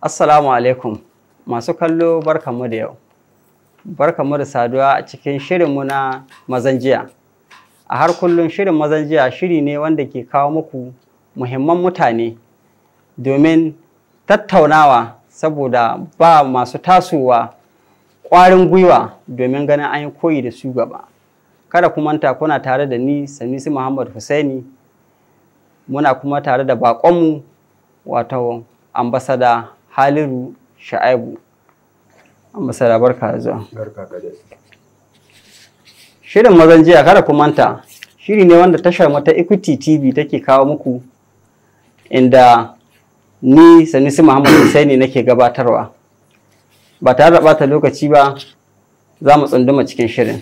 Assalamu alaikum masu kallo barkamu da yau. Barkamu da saduwa a cikin shirinmu na mazan jiya. A har kullum shirin mazan jiya shiri ne wanda ke kawo muku muhimman mutane domin tattaunawa saboda ba masu tasowa ƙwarin gwiwa domin ganin an yi koyi da su gaba. Kada ku manta kuna tare da ni Sanisi Muhammad Husaini muna kuma tare da baƙonmu wato ambasada Haliru Sha'aibu. Ambasada barka da zuwa. Barka ka dai. Shirin mazan jiya kada ku manta shiri ne wanda tashar mata Equity TV take kawo muku inda ni Sanisi Muhammad Husaini nake gabatarwa. Ba tare da ɓata lokaci ba za mu tsunduma cikin shirin.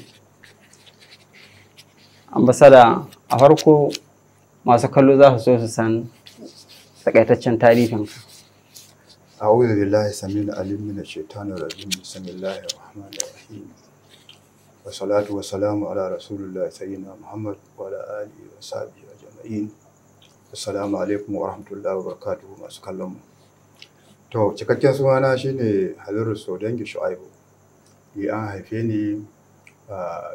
Ambasada a farko masu kallo za su so su san takaitaccen tarihinka. أعوذ بالله السميع العليم من الشيطان الرجيم بسم الله الرحمن الرحيم والصلاة والسلام على رسول الله سيدنا محمد وعلى آله وصحبه أجمعين Assalamu alaikum wa rahmatullahi wa barakatuhu masu kallon mu. To, cikakken sunana shine Haliru Sodangi Shu'aibu. Ni an haife ni a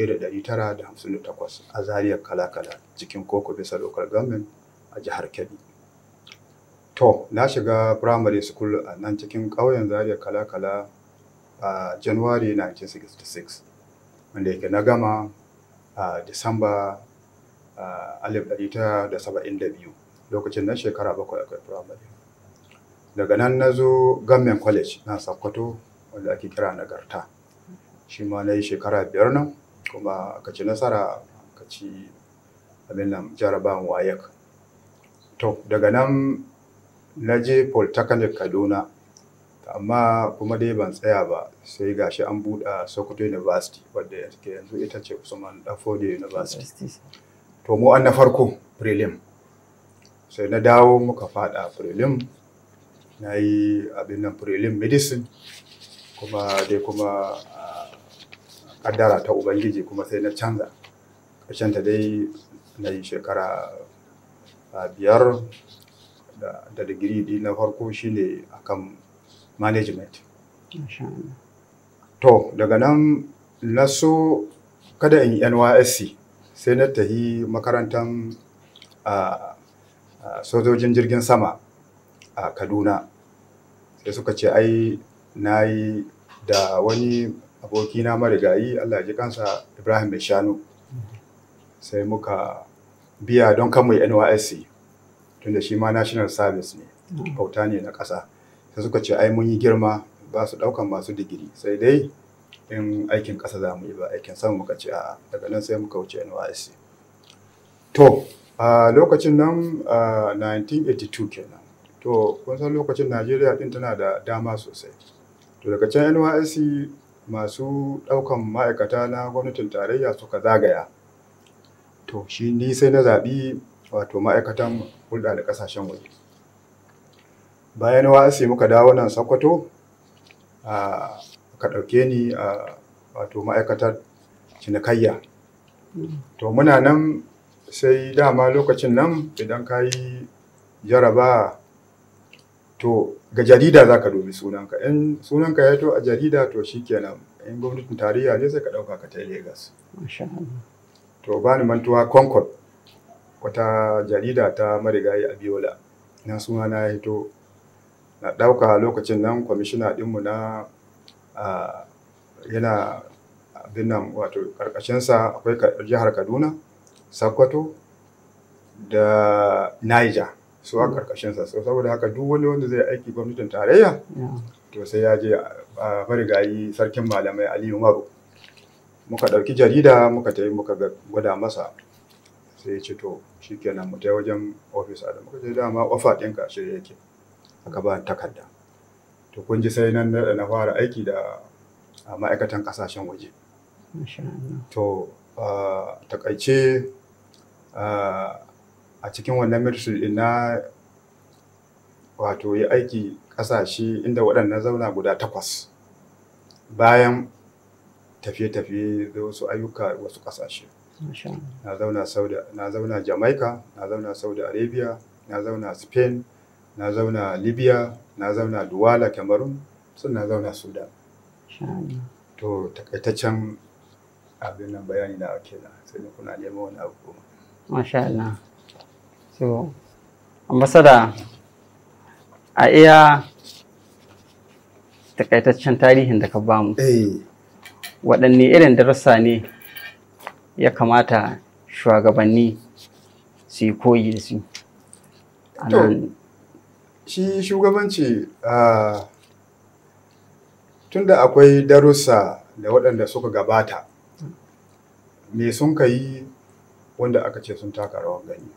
1958 a Zariyar Kala-Kala cikin Koko Bisa Local Government a jihar Kebbi. To, na shiga primary school a nan cikin ƙauyen Zariyar Kala-Kala a January 1966, wanda yake na gama a Disamba alif ɗari tara da saba'in da biyu lokacin nan shekara bakwai akwai firamare daga nan na zo gamen college na sokoto wanda ake kira nagarta shi ma na yi shekara biyar nan kuma aka ci nasara aka ci abin nan jarabawan wayek to daga nan na je polytechnic kaduna amma kuma dai ban tsaya ba sai gashi an buɗe sokoto university wadda yanzu ita ce usman dafode university to mu an na farko prelim sai na dawo muka fada prelim na yi abin nan prelim medicine kuma dai kuma kaddara ta ubangiji kuma sai na canza ta dai na yi shekara biyar da digiri di na farko shine akan management to daga nan na so kada in yi nysc sai na tafi makarantar sojojin jirgin sama a kaduna sai suka ce ai na yi da wani abokina marigayi allah ji kansa ibrahim mai shanu sai muka biya don kan mai nysc tunda shi ma national service ne bauta ne na ƙasa sai suka ce ai mun yi girma ba su ɗaukan masu digiri sai dai in aikin ƙasa za mu yi ba aikin sama muka ce a daga nan sai muka wuce NYSC. To, a lokacin nan 1982 kenan. To, kun san lokacin Najeriya ɗin tana da dama sosai. To, daga can NYSC masu ɗaukan ma'aikata na gwamnatin tarayya suka zagaya. To, shi ni sai na zaɓi wato ma'aikatan hulɗa da ƙasashen waje. Bayan NYSC muka dawo nan Sokoto, ka ɗauke ni a wato ma'aikatar cinikayya to muna nan sai dama lokacin nan idan ka yi jaraba to ga jarida za ka dubi sunanka in sunanka ya to a jarida to shikenan in gwamnatin tarayya ne sai ka ɗauka ka ta Legas. to ba ni mantuwa concord wata jarida ta marigayi abiola na suna na ya hito na ɗauka lokacin nan kwamishina ɗinmu na Uh, yana abin nan wato ƙarƙashinsa akwai jihar kaduna sokoto da niger su a ƙarƙashinsa so saboda haka duk wani wanda zai aiki gwamnatin tarayya to sai ya je a marigayi sarkin malamai aliyu maru muka ɗauki jarida muka tafi muka gwada masa sai ya ce to shikenan mu ta wajen ofis da muka je dama ofa ɗinka shirya yake aka ba takarda to kun ji sai nan da na fara aiki da ma'aikatan kasashen waje to takaice a cikin wannan ministry din na wato yi aiki kasashe inda waɗannan zauna guda takwas bayan tafiye-tafiye da wasu ayyuka wasu kasashe na zauna na zauna jamaica na zauna saudi arabia na zauna spain na zauna libya na zauna duwala cameroon sun na zauna sudan Masha Allah. to takaitaccen abin nan bayani na ake na sai da kuna neman wani abu kuma Masha Allah. So, ambasada a iya takaitaccen tarihin da ka bamu, eh waɗanne irin darussa ne ya kamata shugabanni su yi koyi da su? A To, nan, shi shugabanci ah, tunda akwai darussa da waɗanda suka gabata me sun ka yi wanda aka ce sun taka rawar gani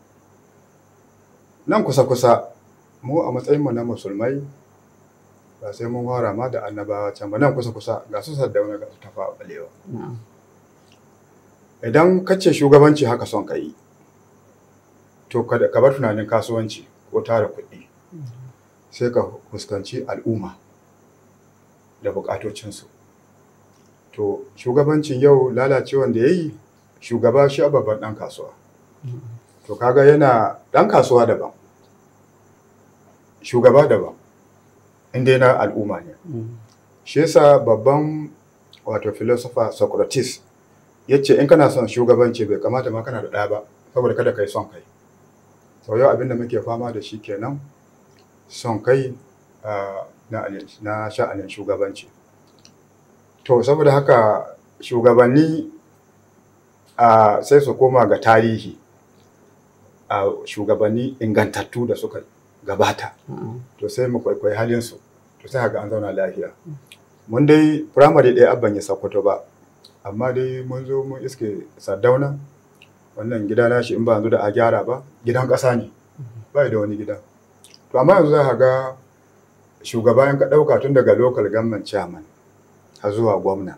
nan kusa-kusa mu a matsayinmu na musulmai ba sai mun fara ma da annabawa can ba nan kusa-kusa ga su saddauna ga su tafa balewa na'am. idan ka ce shugabanci haka son ka yi to kada ka bar tunanin kasuwanci ko tara kuɗi sai ka fuskanci al'umma da buƙatocinsu to shugabancin yau lalacewan da ya yi shugaba shi a babban ɗan kasuwa to kaga yana ɗan kasuwa daban shugaba daban inda yana al'umma ne Mm. shi yasa babban wato philosopher Socrates ya ce in kana son shugabanci bai kamata ma kana da ɗaya ba saboda kada kai son kai sau yau abinda muke fama da shi kenan son kai ah, na alin- na sha'anin shugabanci to saboda haka shugabanni ah, sai su koma ga tarihi a shugabanni ingantattu da suka gabata Na'am. to sai mu kwaikwayi halinsu to sai haka an zauna lafiya mun dai firamare ɗaya abban ya sakkwato ba amma dai mun zo mun iske sardauna wannan gida na shi in ba yanzu da a gyara ba gidan ƙasa ne ba da wani gida to amma yanzu za ka ga shugaba in ka ɗauka tun daga local government chairman har zuwa gwamna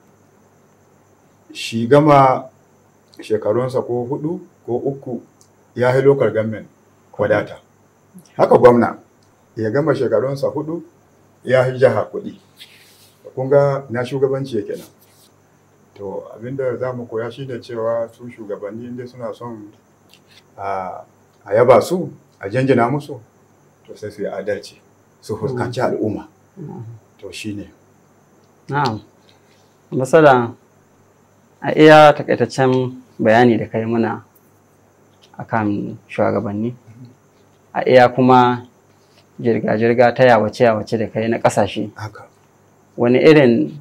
shi gama shekarunsa ko hudu ko uku ya yi local government wadata haka gwamna ya gama shekarunsa hudu ya yi jiha kuɗi kun ga na shugabanci yake nan to abinda za mu koya shine cewa su shugabanni inda suna son a a yaba su a janjina musu to sai su yi adalci su fuskanci al'umma Na'am. to shine Na'am. Ambasada a iya takaitaccen bayani da kai muna akan shugabanni a iya kuma jirga-jirga ta yawace-yawace da kai na ƙasashe haka wani irin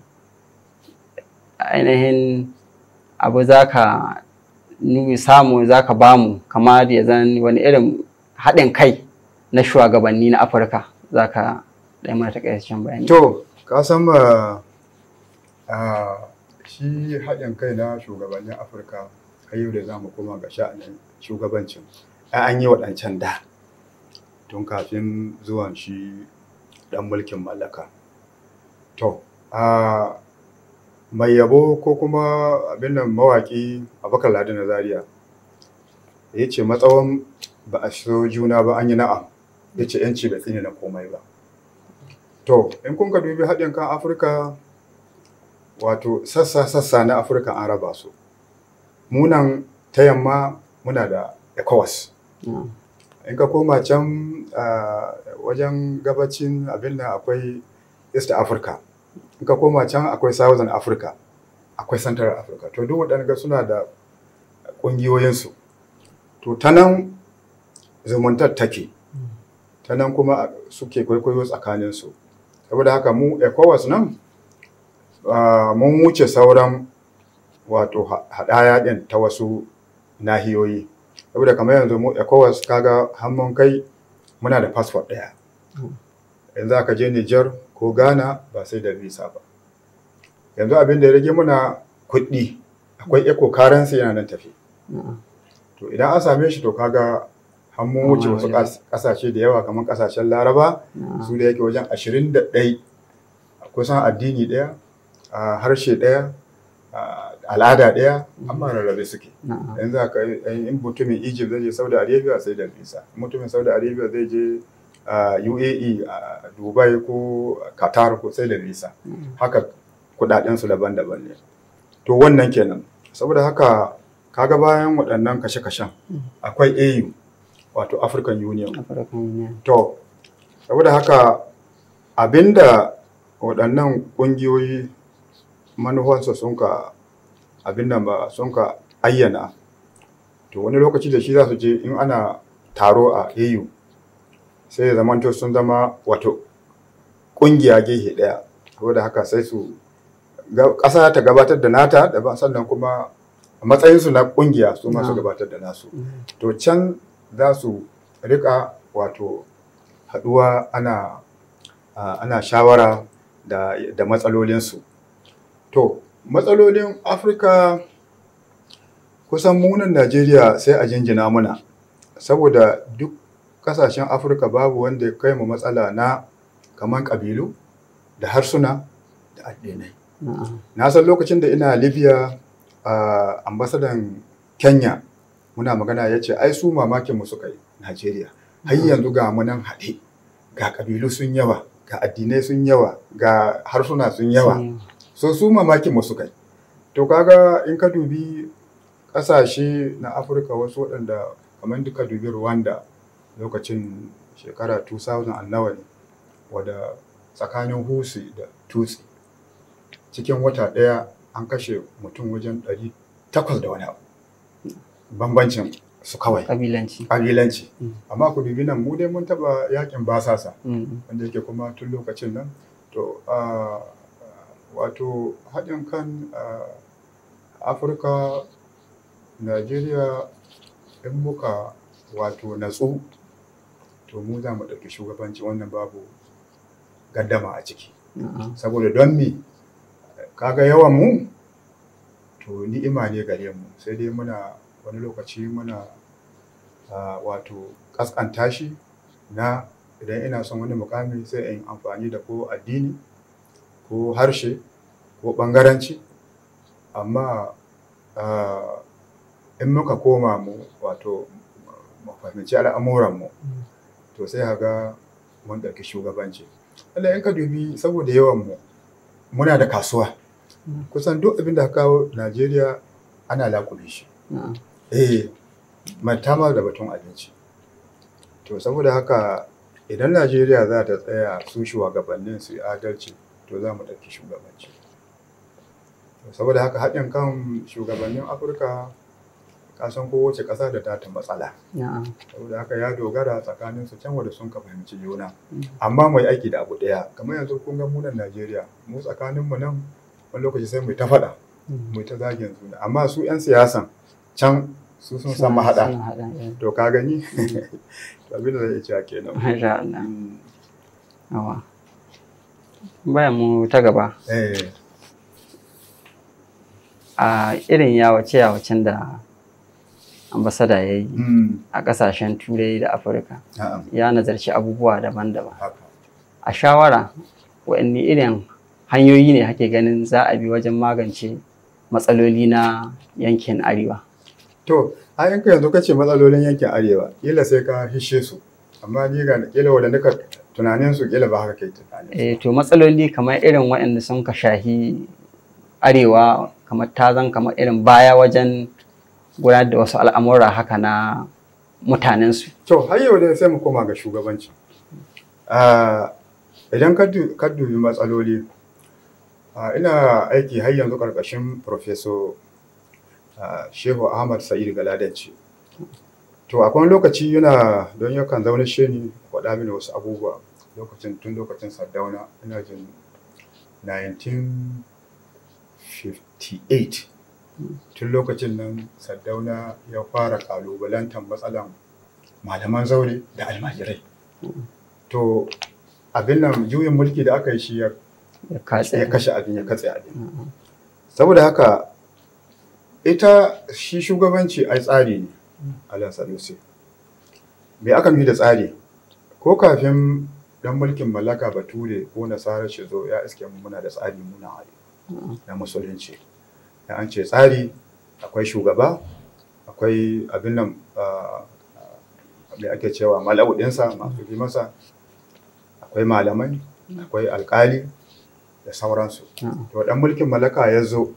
ainihin abu za ka nuni samu za ka bamu kamar ya zan wani irin haɗin kai na shugabanni na afirka za ka ɗaya mana takaitaccen bayani to ka san ma a shi haɗin kai na shugabannin afirka har yau da za mu koma ga sha'anin shugabancin ai an yi waɗancan da tun kafin zuwan shi ɗan mulkin mallaka to a mai yabo ko kuma abin nan mawaƙi abakar ladi na zaria ya ce matsawan ba a so juna ba an yi na'am ya ce yanci bai tsine na komai ba To, in kun ka dubi haɗin kan Afirka, wato sassa-sassa na Afirka an raba su. Munan ta yamma muna da ECOWAS. Na'am. In ka koma can ah, wajen gabacin abin nan akwai East Africa. In ka koma can akwai Southern Africa. Akwai Central Africa. To, duk waɗanda suna da ƙungiyoyinsu. To, ta nan zumuntar take. Ta nan kuma suke kwaikwayo tsakaninsu. saboda haka mu ecowas nan ah, mun wuce sauran wato ha- haɗaya ɗin ta wasu nahiyoyi saboda kamar yanzu mu ecowas kaga hannun kai muna da fasfot ɗaya yanzu aka je niger ko ghana ba sai da visa ba yanzu abin da ya rage muna kuɗi akwai eco currency yana nan tafi Na'am. to idan an same shi to kaga har mun wuce Amma wasu wajen- ƙas- ƙasashe da yawa kamar ƙasashen laraba Na'am. su da yake wajen ashirin da ɗai kusan addini ɗaya a harshe ɗaya a al'ada ɗaya amma rarrabe suke Na'am. yanzu aka in mutumin egypt zai je saudi arabia sai da visa In mutumin saudi arabia zai je a uae a dubai ko qatar ko sai da visa haka kudadensu daban-daban ne to wannan kenan saboda haka kaga bayan waɗannan kashe-kashen akwai au wato african union African Union. To, saboda haka abinda waɗannan ƙungiyoyi manufansa sun ka abin nan ba sun ka ayyana to wani lokaci da shi za su je in ana taro a au sai ya zamanto sun zama wato ƙungiya gehe ɗaya saboda haka sai su ƙasa ta gabatar da nata daban sannan kuma a matsayinsu na ƙungiya su masu gabatar da nasu to can za su rika wato haɗuwa ana ana shawara da, da matsalolinsu to matsalolin afirka kusan munan najeriya sai a jinjina muna saboda duk kasashen afirka babu wanda ya kai mu matsala na kamar ƙabilu da harsuna da addinai na san lokacin da ina libya a ambasadan kenya muna magana ya ce ai su mamakin mu suka yi najeriya har yanzu ga munan haɗe ga ƙabilu sun yawa ga addinai sun yawa ga harsuna sun yawa so su mamakin mu suka yi to kaga in ka dubi ƙasashe na afirka wasu waɗanda kamar duka dubi rwanda lokacin shekara 2000 nawa ne wadda tsakanin husi da tutsi cikin wata ɗaya an kashe mutum wajen 800 da wani abu bambancin su kawai kabilanci kabilanci amma ku dubi nan mu dai mun taba yakin basasa wanda yake kuma tun lokacin nan to wato haɗin kan afirka najeriya in muka wato natsu to mu za mu ɗauki shugabanci wannan babu gaddama a ciki saboda don me kaga yawan mu to ni'ima ne gare mu sai dai muna wani lokaci muna wato kaskanta shi na idan ina son wani mukami sai in amfani da ko addini ko harshe ko bangaranci amma in muka koma mu wato mu fahimci al'amuranmu to sai haga mun ɗauki shugabanci Allah in ka dubi saboda yawan mu muna da kasuwa kusan duk abin da kawo Najeriya ana lakube shi eh matama da batun abinci to saboda haka idan Najeriya za ta tsaya su shugabannin su adalci to za mu ɗauki shugabanci saboda haka haɗin kan shugabannin Afirka kasan kowace ƙasa da ta matsala. Saboda haka ya dogara tsakanin su can wanda sun ka fahimci juna. Amma mai aiki da abu ɗaya, kamar yanzu kun ga munan Najeriya, mu tsakanin mu nan wani lokaci sai mu ta faɗa, mu ta zagin juna. Amma su 'yan siyasan can su sun san mahaɗa. To ka gani? To abin da zai iya kenan. Masha Allah. Awa. Bayan mu ta gaba. A irin yawace-yawacen da ambasada ya yi a kasashen turai da afirka ya nazarci abubuwa daban-daban a shawara waɗanne irin hanyoyi ne hake ganin za a bi wajen magance matsaloli na yankin arewa to a yanka yanzu ka ce matsalolin yankin arewa kila sai ka hishe su amma ni ga kila wadanda ka tunanin su kila ba haka kai tunanin eh to matsaloli kamar irin waɗanda sun ka shahi arewa kamar tazan kamar irin baya wajen gudanar da wasu al'amura haka na mutanensu. To, har yau dai sai mu koma ga shugabanci. Idan ka dubi matsaloli, ina aiki har yanzu ƙarƙashin Profeso Shehu Ahmad Sa'id Galadanci. To, akwai lokaci yana don yakan zaune shi ni faɗa mini wasu abubuwa lokacin tun lokacin Sardauna ina jin 1958. tun lokacin nan sardauna ya fara kalubalantar matsalan malaman zaure da almajirai to abin nan juyin mulki da aka yi shi ya kashe abin ya katse abin saboda haka ita shi shugabanci ai tsari ne ala sanusi me aka nufi da tsari ko kafin dan mulkin mallaka bature ko nasara shi zo ya iske muna da tsari muna na musulunci da an ce tsari akwai shugaba akwai abin nan da ake cewa mala'udinsa masu bi masa akwai malamai akwai alkali da sauransu to dan mulkin mallaka ya zo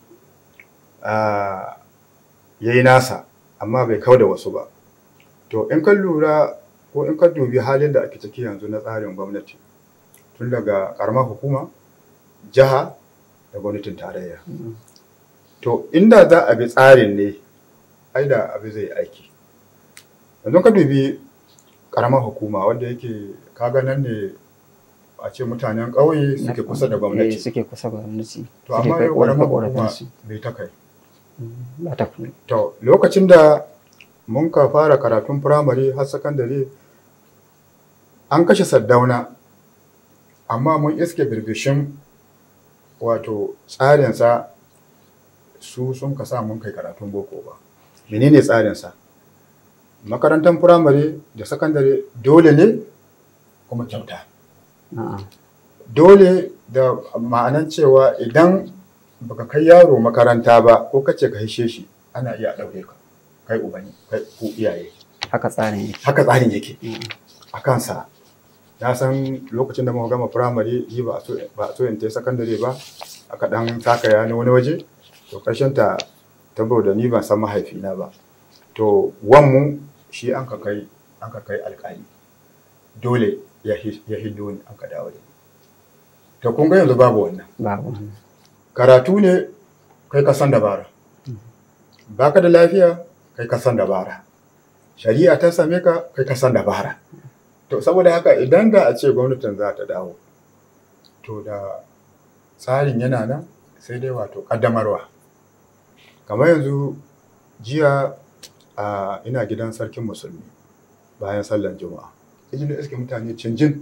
ya yi nasa amma bai kau da wasu ba to in kan lura ko in ka dubi halin da ake ciki yanzu na tsarin gwamnati tun daga karamar hukuma jiha da gwamnatin tarayya to inda za a bi tsarin ne ai da abu zai aiki yanzu ka dubi karamar hukuma wanda yake kaga nan ne a ce mutanen ƙauye suke kusa da Eh, gwamnati suke kusa da gwamnati to suke amma kai yau karamar hukuma ƙorafe-ƙorafensu. bai ta kai ba ta kuma To, lokacin da mun ka fara karatun firamare har sakandare, an kashe Saddauna, amma mun iske birbishin wato tsarinsa su sun ka sa mun kai karatun boko ba. Menene tsarinsa? Makarantar firamare da sakandare dole ne kuma kyauta. a'a Dole da ma'anan cewa idan baka kai yaro makaranta ba ko kace ka hishe shi ana iya ɗaure ka kai ubani kai ku iyaye haka tsarin yake haka tsarin yake Mm. a kansa na san lokacin da muka gama firamare yi ba a so ba a so in ta sakandare ba aka dan takaya na wani waje to karshen ta saboda ni ban san mahaifina ba to wanmu shi an ka kai an ka kai alƙali dole ya hi- ya hiddo ni an ka dawo da ni to kun ga yanzu babu wannan babu wannan. karatu ne kai ka san dabara baka da lafiya kai ka san dabara shari'a ta same ka kai ka san dabara to saboda haka idan da a ce gwamnatin za ta dawo to da tsarin yana nan sai dai wato kaddamarwa kamar yanzu jiya a ina gidan sarkin musulmi bayan sallan juma'a ijin da iske mutane cinjin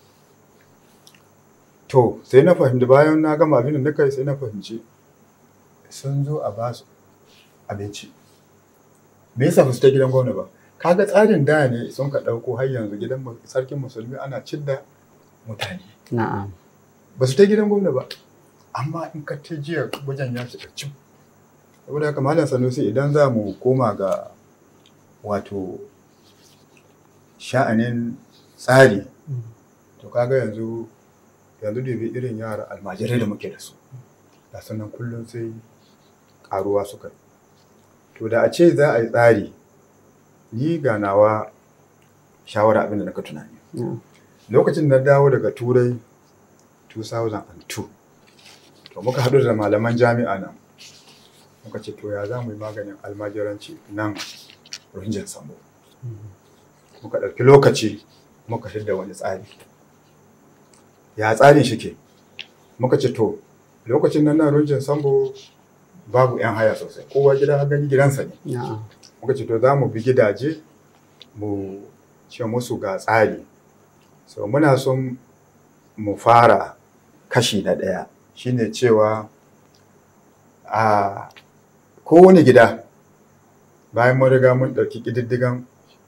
To, sai na fahimci bayan na gama abin da na kai sai na fahimci sun zo a ba su abinci. Me yasa ba su ta gidan gwamna ba? Kaga tsarin da ne sun ka ɗauko har yanzu gidan mu- sarkin musulmi ana cidda mutane. na'am Ba su ta gidan gwamna ba. Amma in ka ta jiya wajen ya cika cim. Saboda haka Malam Sanusi idan za mu koma ga wato sha'anin tsari to kaga yanzu yanzu dubi irin yara almajirai da muke da su da sannan kullum sai karuwa suka yi to da a ce za a yi tsari ni ga nawa shawara abin da naka tunani na'am lokacin da na dawo daga turai 2002 to muka haɗu da malaman jami'a nan muka ce to ya za mu yi maganin almajiranci nan rinjin sambo muka ɗauki lokaci muka shirya wani tsari ya tsarin shi ke muka ce to lokacin nan na rinjin sambo babu 'yan haya sosai kowa gida har gani gidansa ne na'am muka ce to za mu bi gidaje mu ce musu ga tsari so muna son mu fara kashi na ɗaya shine cewa a kowane gida bayan mun riga mun ɗauki ƙididdigan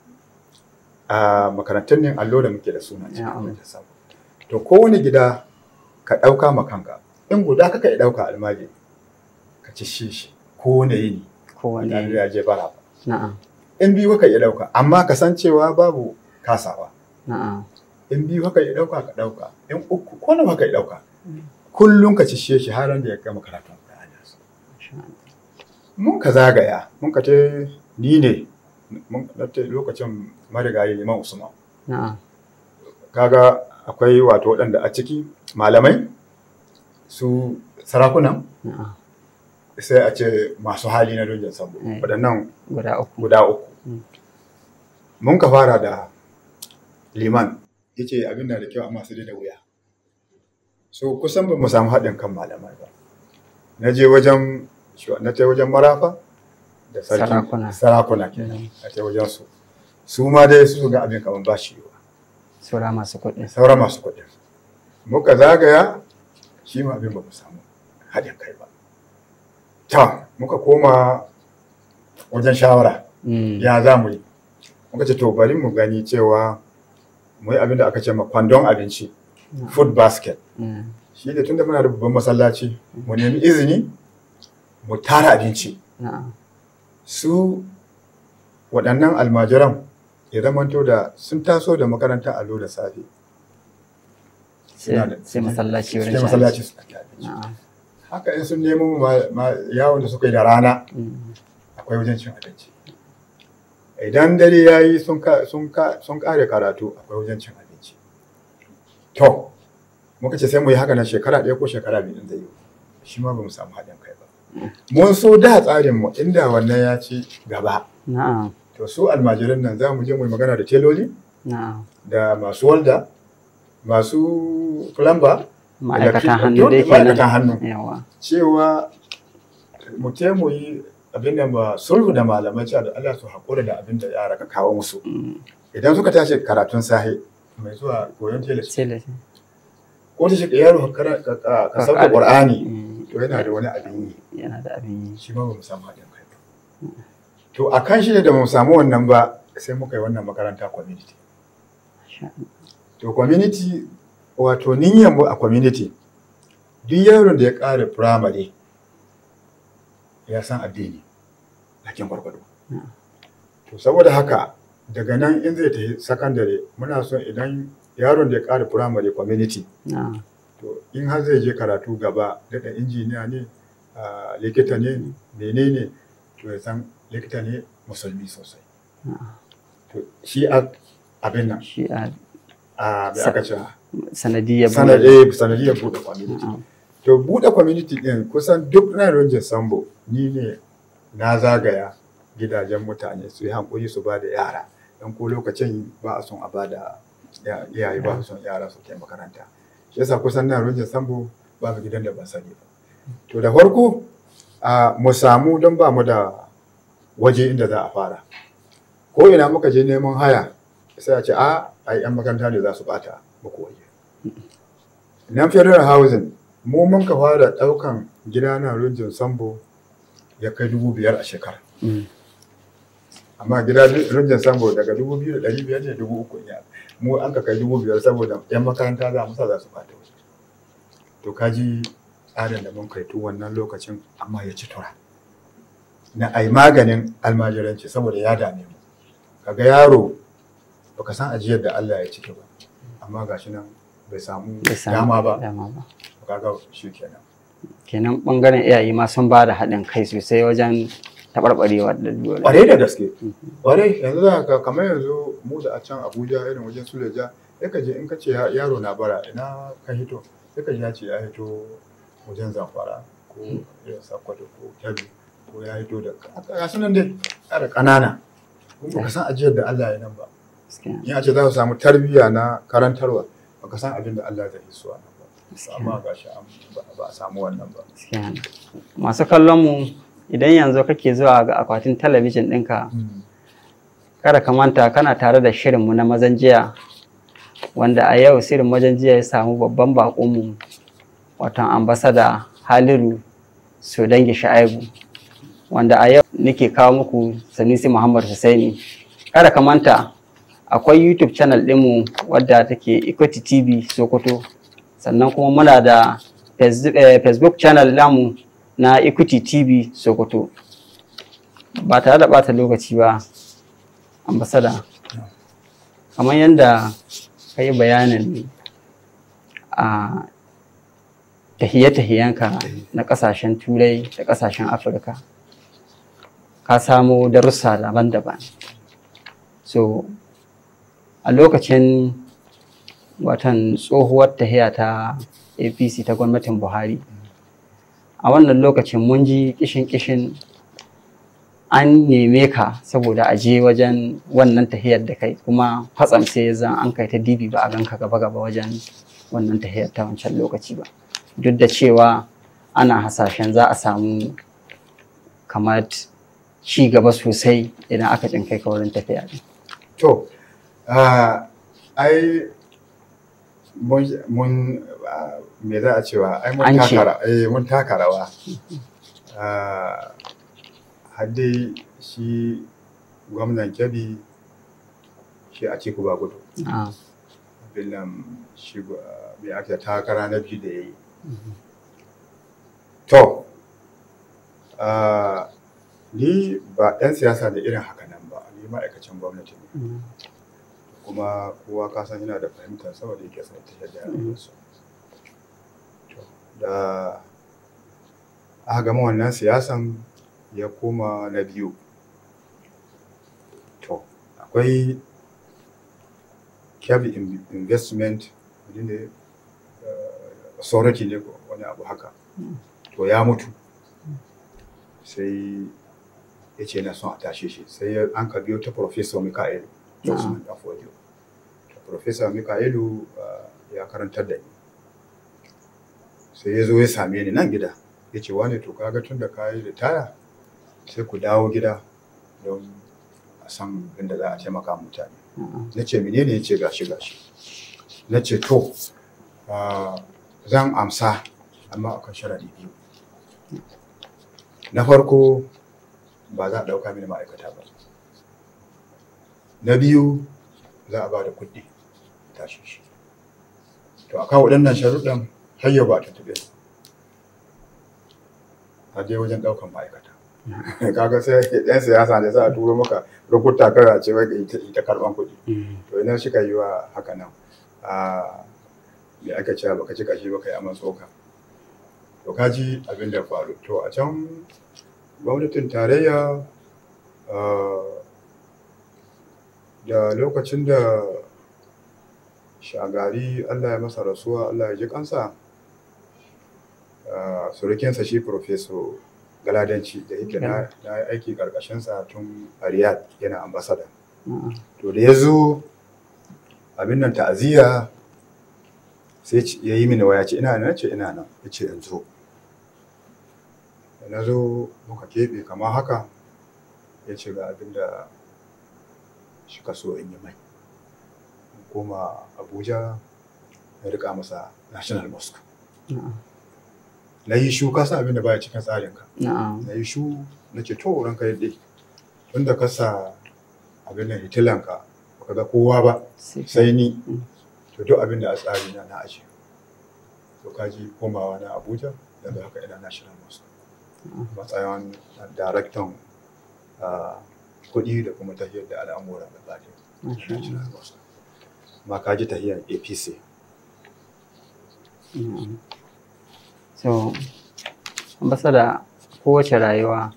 a makarantun ne allo da muke da suna cikin Na'am. wannan sabo. to kowane gida ka ɗauka ma kanka in guda kaka ya ɗauka almajiri ka ci shi shi kowane yini kowane wanda ya je bara ba na'am in biyu kaka iya ɗauka amma ka san cewa babu kasawa na'am in biyu haka ya ɗauka ka ɗauka in uku ko nawa haka ya ɗauka kullum ka ci shi har da ya gama karatun Qur'ani. mun ka zagaya mun ka te ni ne mun na te lokacin marigayi liman usman na'am kaga akwai wato waɗanda a ciki malamai su sarakuna na'am sai a ce masu hali na dojin sabo Mm. waɗannan guda uku guda uku Mm. mun ka fara da liman ya ce abin da da kyau amma su da wuya so kusan ba mu samu haɗin kan malamai ba na je wajen na je wajen marafa da sarki Sarakuna. sarakuna kenan Mm. a je wajen su su ma dai su ga abin kamar ba shi yiwa sura masu kuɗi sauran masu kuɗi muka zagaya shi ma abin ba mu samu haɗin kai ba ta muka koma wajen shawara Mm. ya za mu yi muka ce to bari mu gani cewa mu yi abin da aka ce ma kwandon abinci na'am. food basket Mm. shi da tunda muna da babban masallaci mu nemi izini mu tara abinci na'am su waɗannan almajiran ya zamanto da sun taso da makaranta allo da safe Suna da- sai sai masallaci wurin sai cin masallaci abinci. su ɗauki abinci na'am haka in sun nemo ma- ma- yawon da suka yi da rana Mm. akwai wajen cin abinci idan dare ya yi sun ka- sun ka- sun kare karatu akwai wajen cin abinci to muka ce sai mu yi haka na shekara ɗaya ko shekara biyu in zai yi shi ma ba mu samu haɗin kai ba mun so da tsarin mu inda wannan ya ci gaba na'am to su almajiran nan za mu je mu yi magana da teloli na'am da masu walda masu plumber ma'aikatan electric- hannu duk dai kenan ma'aikatan hannu yawa cewa mu te mu yi abin da ba sulhu da malamai cewa da Allah su haƙura da abin da yara ka kawo musu Mm, idan suka tashi karatun sahi mai zuwa koyon telis sai da ko ta shiga yaro ka kara- ka- ka ka sauke Ka- qur'ani Mm, to yana da wani abin yi yana da abin yi shi ma ba mu samu haɗin kai ba to a kan shi ne da mu samu wannan ba sai muka yi wannan makaranta community Sha- to community wato niyyar mu a community duk yaron da ya ƙare primary ya san addini bakin gwargwado Mm. to saboda haka daga nan in zai tafi secondary muna son idan yaron da ya ƙare primary community na'am to in har zai je karatu gaba daga injiniya ne a likita ne menene to ya san likita ne musulmi sosai na'am. to shi a abin nan shi a a mai Sa- aka ce sanadiyar sanadiyar sanadiyar buɗe community Na'am. to buɗe community ɗin kusan duk na rinjin sambo ni ne na zagaya gidajen mutane su yi hankuri su ba da yara don ko lokacin ba a son a ba da ya- iyaye ba su son yara su kai makaranta shi yasa kusan na rinjin sambo babu gidan da ban sani ba to da farko a mu samu don ba mu da waje inda za a fara ko ina muka je neman haya sai a ce a ai yan makaranta ne za su bata muku waje nan federal housing mu mun ka fara daukan gida na rinjin sambo ya kai dubu biyar a shekara Mm, amma gida rinjin sambo daga dubu biyu da ɗari biyar ne dubu uku ya mu an ka kai dubu biyar saboda yan makaranta za mu sa za su bata waje to ka ji tsarin da mun kai tun wannan lokacin amma ya ci tura na ai maganin almajiranci saboda ya dame mu kaga yaro baka san ajiyar da Allah ya cike ba amma gashi nan bai samu bai samu dama ba dama ba kaga shi kenan kenan bangaren iyaye ma sun ba da haɗin kai sosai wajen taɓarɓarewar da dole ƙwarai da gaske ƙwarai yanzu za ka kamar yanzu mu da a can abuja irin wajen suleja ya ka je in ka ce ya- yaro na bara ina ka hito ya ka ji ya ce ya hito wajen zamfara ko irin sakkwato ko kebbi ko ya hito da ga su nan dai yara ƙanana kuma baka san ajiyar da allah ya nan ba Gaskiya, in a ce za su samu tarbiyya na karantarwa baka san abin da allah zai yi su nan ba amma ga shi ba a samu wannan ba gaskiya. masu kallon mu idan yanzu kake zuwa ga akwatin talabijin ɗinka kada ka manta kana tare da shirinmu na mazan jiya wanda a yau shirin mazan jiya ya samu babban baƙonmu watan ambasada haliru sodangi sha'aibu wanda a yau nake kawo muku sanusi muhammad Hussaini. kada ka manta akwai youtube channel ɗinmu wadda take equity tv sokoto sannan kuma muna da Face- eh, facebook channel namu na equity tv sokoto ba tare da bata lokaci ba ambasada kamar yadda ka yi bayanin a tahiye-tahiyenka na kasashen turai da kasashen afirka ka samo darussa daban-daban so a lokacin watan tsohuwar tahiya ta apc ta gwamnatin buhari a wannan lokacin mun ji kishin-kishin an neme ka saboda a je wajen wannan tahiyar da kai kuma kwatsam sai zan an kai ta dibi ba a ganka gaba-gaba wajen wannan tahiyar ta wancan lokaci ba duk da cewa ana hasashen za a samu kamar ci gaba sosai idan aka jin kai ka wurin tafiya din. To, ah, ai mun mun, ah, me za a cewa ai mun An ce. taka ra- eh, mun taka rawa. Ah, har dai shi gwamnan Kebbi shi a ciku ba gudu. Ah, Abin nan shi gwa- me ake takara na biyu da ya yi. To, ah, ni ba ɗan siyasa da irin haka nan ba, ni ma'aikacin gwamnati ne. mm, kuma kowa ka san yana da fahimtar saboda yake son tafiyar da rayuwarsa. To, Da aka gama wannan siyasan ya koma na biyu. To, akwai Kyabi In- investment wani ne uh, authority ne ko wani abu haka to ya mutu sai ya ce na son a tashe shi sai ya- an ka biyo ta professor Mikaelu Usman Danfodio to professor Mikaelu uh, ya karantar da ni sai ya zo ya same ni nan gida ya ce wani to kaga tun da ka yi ritaya sai ku dawo gida don a san inda za a taimaka mutane na ce menene ya ce gashi gashi na ce to ah, zan amsa amma akan sharadi biyu na farko ba za a ɗauka mini ma'aikata ba na biyu za a ba da kuɗi tashi shi to akan waɗannan sharuɗan har yau ba a tuntuɓe su a je wajen ɗaukan ma'aikata kaga sai yan siyasa ne za a turo maka rukuta kawai a ce wai ka ita ita karban kuɗi to ina shi ka yi wa haka nan a me aka ce baka ci kashi baka yi aman tsoka to ka ji abin da faru to a can gwamnatin tarayya ah, da lokacin da shagari Allah ya masa rasuwa Allah ya ji kansa ah, surukinsa shi professor galadanci da yake na na yi aiki karkashinsa tun a Riyadh yana ambasada. To da ya zo abin nan ta'aziyya sai ci- ya yi mini waya ce ina nan ce ina nan ya ce in zo. Da na zo muka keɓe kamar haka ya ce ga abin da shi ka so in yi mai. In koma Abuja ya rika masa National Mosque. Na yi shu ka san abin da baya cikin tsarinka. Na'am. na yi shu na ce to ranka yadda tun da ka sa abin da hitilanka baka ga kowa ba sai ni Mm. to duk abin da a tsari na na aje to kaji komawa na abuja yanzu haka ina national mosque Mm. matsayin daraktan ah, kuɗi da kuma tahiyar da al'amura da tsari Masha Allah. national mosque ma kaji tahiyar apc Mm. So, ambasada kowace rayuwa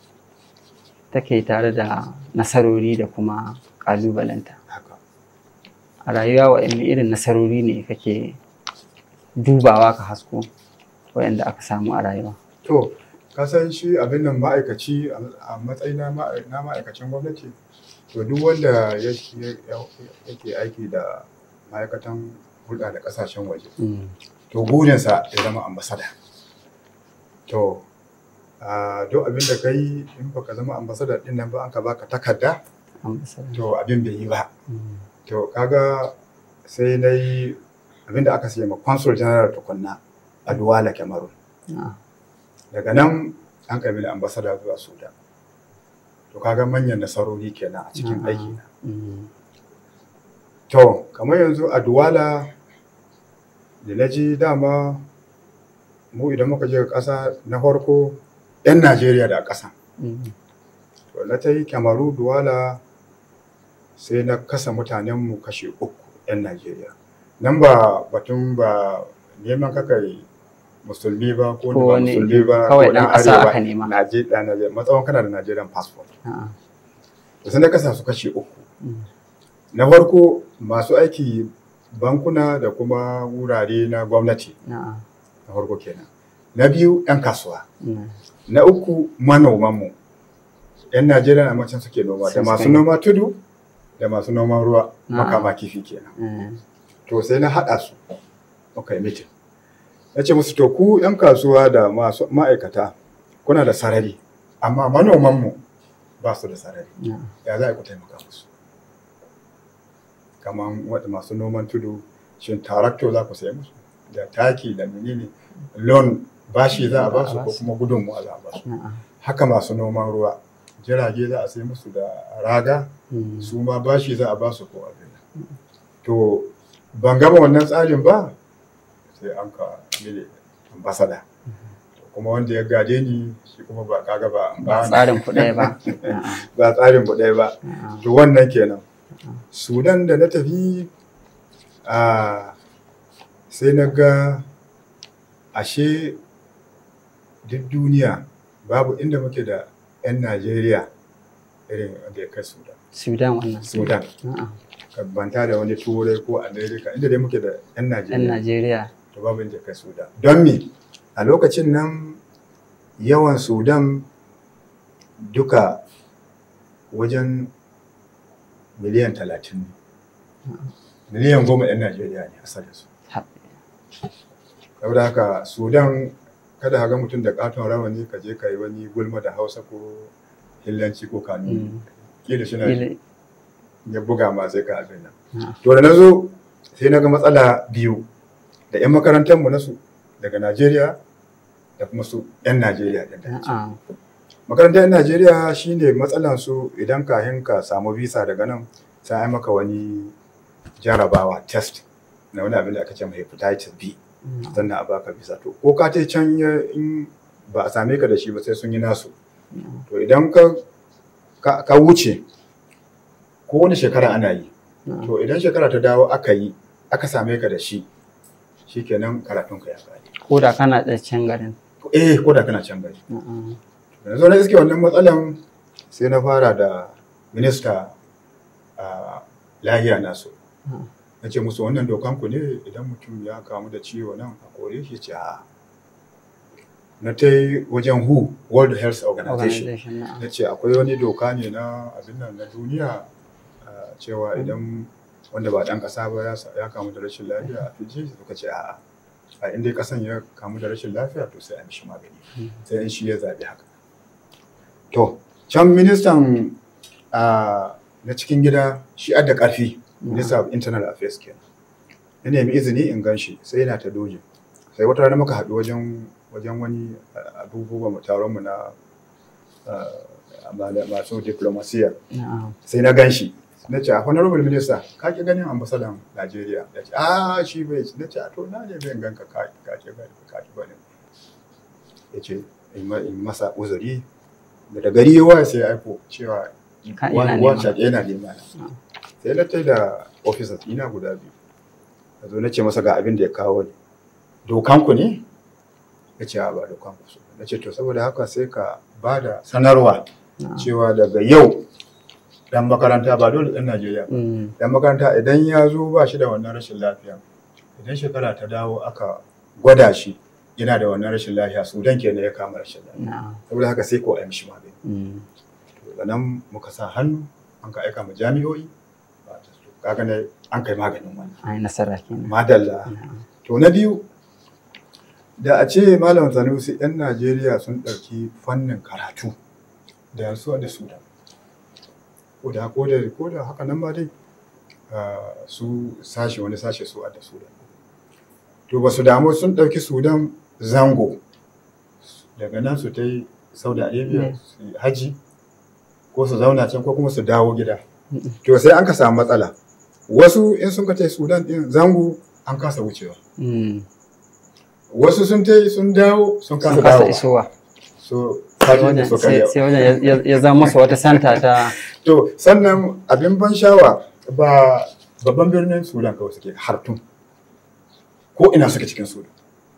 take tare da nasarori da kuma ƙalubalenta. haka A rayuwa waɗanne irin nasarori ne kake dubawa ka hasko waɗanda aka samu a rayuwa. To, ka san shi abin nan ma'aikaci a matsayin na ma'a- na ma'aikacin gwamnati, to duk wanda ya- ya- yake aiki da ma'aikatan hulɗa da ƙasashen waje, Mm. to burinsa ya zama ambasada. To, a duk abin da ka yi in baka zama ambasada ɗin nan ba an ka baka takarda, Ambasada. to abin bai yi ba. Mm. To, kaga sai na yi abin da aka siya ma consul general tukunna a Duwala, Cameroon. Na'am. daga nan an kai mini ambasada zuwa sudan to kaga manyan nasarori kenan a cikin Na'am. aiki na Mm. to kamar yanzu a duwala da na ji dama mu idan muka je ƙasa na farko 'yan najeriya da ƙasa Mm. to na ta yi kyamaru duwala sai na kasa mutanenmu kashe uku 'yan najeriya nan ba batun ba neman kakai musulmi ba ko Ko ba wani- musulmi ba kawai ko ɗan ɗan ƙasa arewa aka nema. Naje- ɗan Najeriya matsawon kana da Nigerian passport Na'am. to sai na kasa su kashe uku Mm. na farko masu aiki bankuna da kuma wurare na gwamnati Na'am. na farko kenan na biyu 'yan kasuwa Mm. na uku manomanmu 'yan najeriya na macen suke noma da Sun masu suka yi. noma tudu da masu noman ruwa Na'am. makama kifi kenan Mm. to sai na haɗa su muka yi mitin na ce musu to ku 'yan kasuwa da masu ma'aikata kuna da sarari amma manomanmu ba su da sarari Na'am. ya za a ku taimaka musu kamar wadda masu noman tudu shin tarakto za ku sayi musu da taki da menene loan bashi za a ba su ko kuma gudunmuwa za a ba su Na'am. haka masu noman ruwa jirage za a sayi musu da raga Mm. su ma bashi za a ba su ko abin to ban gama wannan tsarin ba sai an ka mini ambasada To kuma wanda ya gade ni shi kuma ba kaga ba Ba tsarin ku ɗaya ba. Na'am. ba tsarin ku ɗaya ba Na'am. to wannan kenan sudan da na tafi a sai na ga ashe duk duniya babu inda muke da 'yan najeriya irin wanda ya kai sudan Sudan wannan. sudan A'a. ka banta da wani turai ko america inda dai muke da yan Yan najeriya Najeriya. to babu inda kai sudan don me a lokacin nan yawan sudan duka wajen miliyan talatin ne miliyan goma yan najeriya ne asalinsu Ha- saboda haka sudan kada ka ga mutum da katon rawani ka je ka yi wani gulma da hausa ko hillanci ko kanu Mm. kila shi na Ile- ya buga ma sai ka abin nan Ah. to da na zo sai na ga matsala biyu da 'yan makarantar mu na su daga najeriya da kuma su 'yan najeriya ɗin da ke. A'a. makarantar 'yan najeriya shine matsalan su idan kahin ka samu visa daga nan sai ai maka wani jarabawa test na wani abin da aka ce mai hepatitis b Mm. sannan a baka visa to ko ka tai can ya- in ba a same ka da shi ba sai sun yi nasu Mm. to idan ka ka, ka wuce ko wani shekara ana yi A'a. to idan shekara ta dawo aka yi aka same ka da shi shikenan karatun ka ya kare Ko da kana da can garin. eh ko da kana can gari A'a. yanzu na iske wannan matsalan sai na fara da minista a lahiya nasu Ah. na ce musu wannan dokan ku ne idan mutum ya kamu da ciwo nan a kore shi ce a na ta yi wajen who world health organization Organization. A'a. na ce akwai wani doka ne na abin nan na duniya ah, cewa idan wanda ba dan kasa ba ya sa- ya kamu da rashin lafiya a fiji suka ce a'a a inda kasan ya kamu da rashin lafiya to sai a mishi magani Mm. sai in shi ya zaɓi haka to can ministan ah, na cikin gida shi adda ƙarfi minister of internal affairs kenan ya nemi izini in gan shi sai yana ta doji sai wata rana muka haɗu wajen wajen wani ah, abubuwan mu taron mu na ah, mala- masu diplomasiya A'a. sai na gan shi na ce honorable minister ka ki ganin ambasadan Najeriya ya ce a shi bai ci na ce a to na ne bai ganka ka ka ki gani ka ki bane ya ce in ma- in masa uzuri da gari yawa sai ya aiko cewa Ka ina wani nema. wancan yana nema na Ah. sai na tai da officers ina guda biyu a zo na ce masa ga abin da ya kawo ni dokanku ne ya ce a ba dokanku su na ce to saboda haka sai ka ba da sanarwa A'a. cewa daga yau dan makaranta ba dole dan Najeriya ba Mm. dan makaranta idan ya zo ba shi da wannan rashin lafiya idan shekara ta dawo aka gwada shi yana da wannan rashin lafiya sudan kenan ya kama rashin lafiya A'a. saboda haka sai ko a yi mishi magani Mm. to daga nan muka sa hannu an ka aika ma jami'o'i ba ta so kaga ne an kai maganin wannan Ai nasara kenan. madalla A'a. to na biyu da a ce malam sanusi yan najeriya sun ɗauki fannin karatu da su da sudan ko da ko da ko da haka nan ma dai ah, su sashe wani sashe su da sudan to ba su damu sun ɗauki sudan zango daga nan su ta yi saudi arabia Ne. su yi haji ko su zauna can ko kuma su dawo gida Mm. to sai an ka samu matsala wasu in sun ka tai sudan din zango an kasa wucewa Mm. wasu sun tai sun dawo sun kasa Sun kasa dawo isowa. so Sai kaji da wajen- suka sai yi sai wajen ya- ya- ya zama masa wata santa ta to sannan abin ban shawa ba babban birnin sudan kawai suke hartun ko ina suke cikin sudan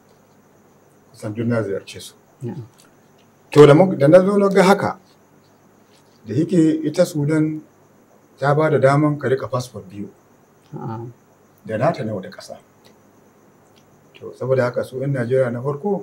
kusan duk na ziyarce su Yeah. to da mu- da na zo na ga haka da yake ita sudan ta ba da daman ka rika fasfot biyu A'a. da nata na wata ƙasa. To, saboda haka su 'yan Najeriya na farko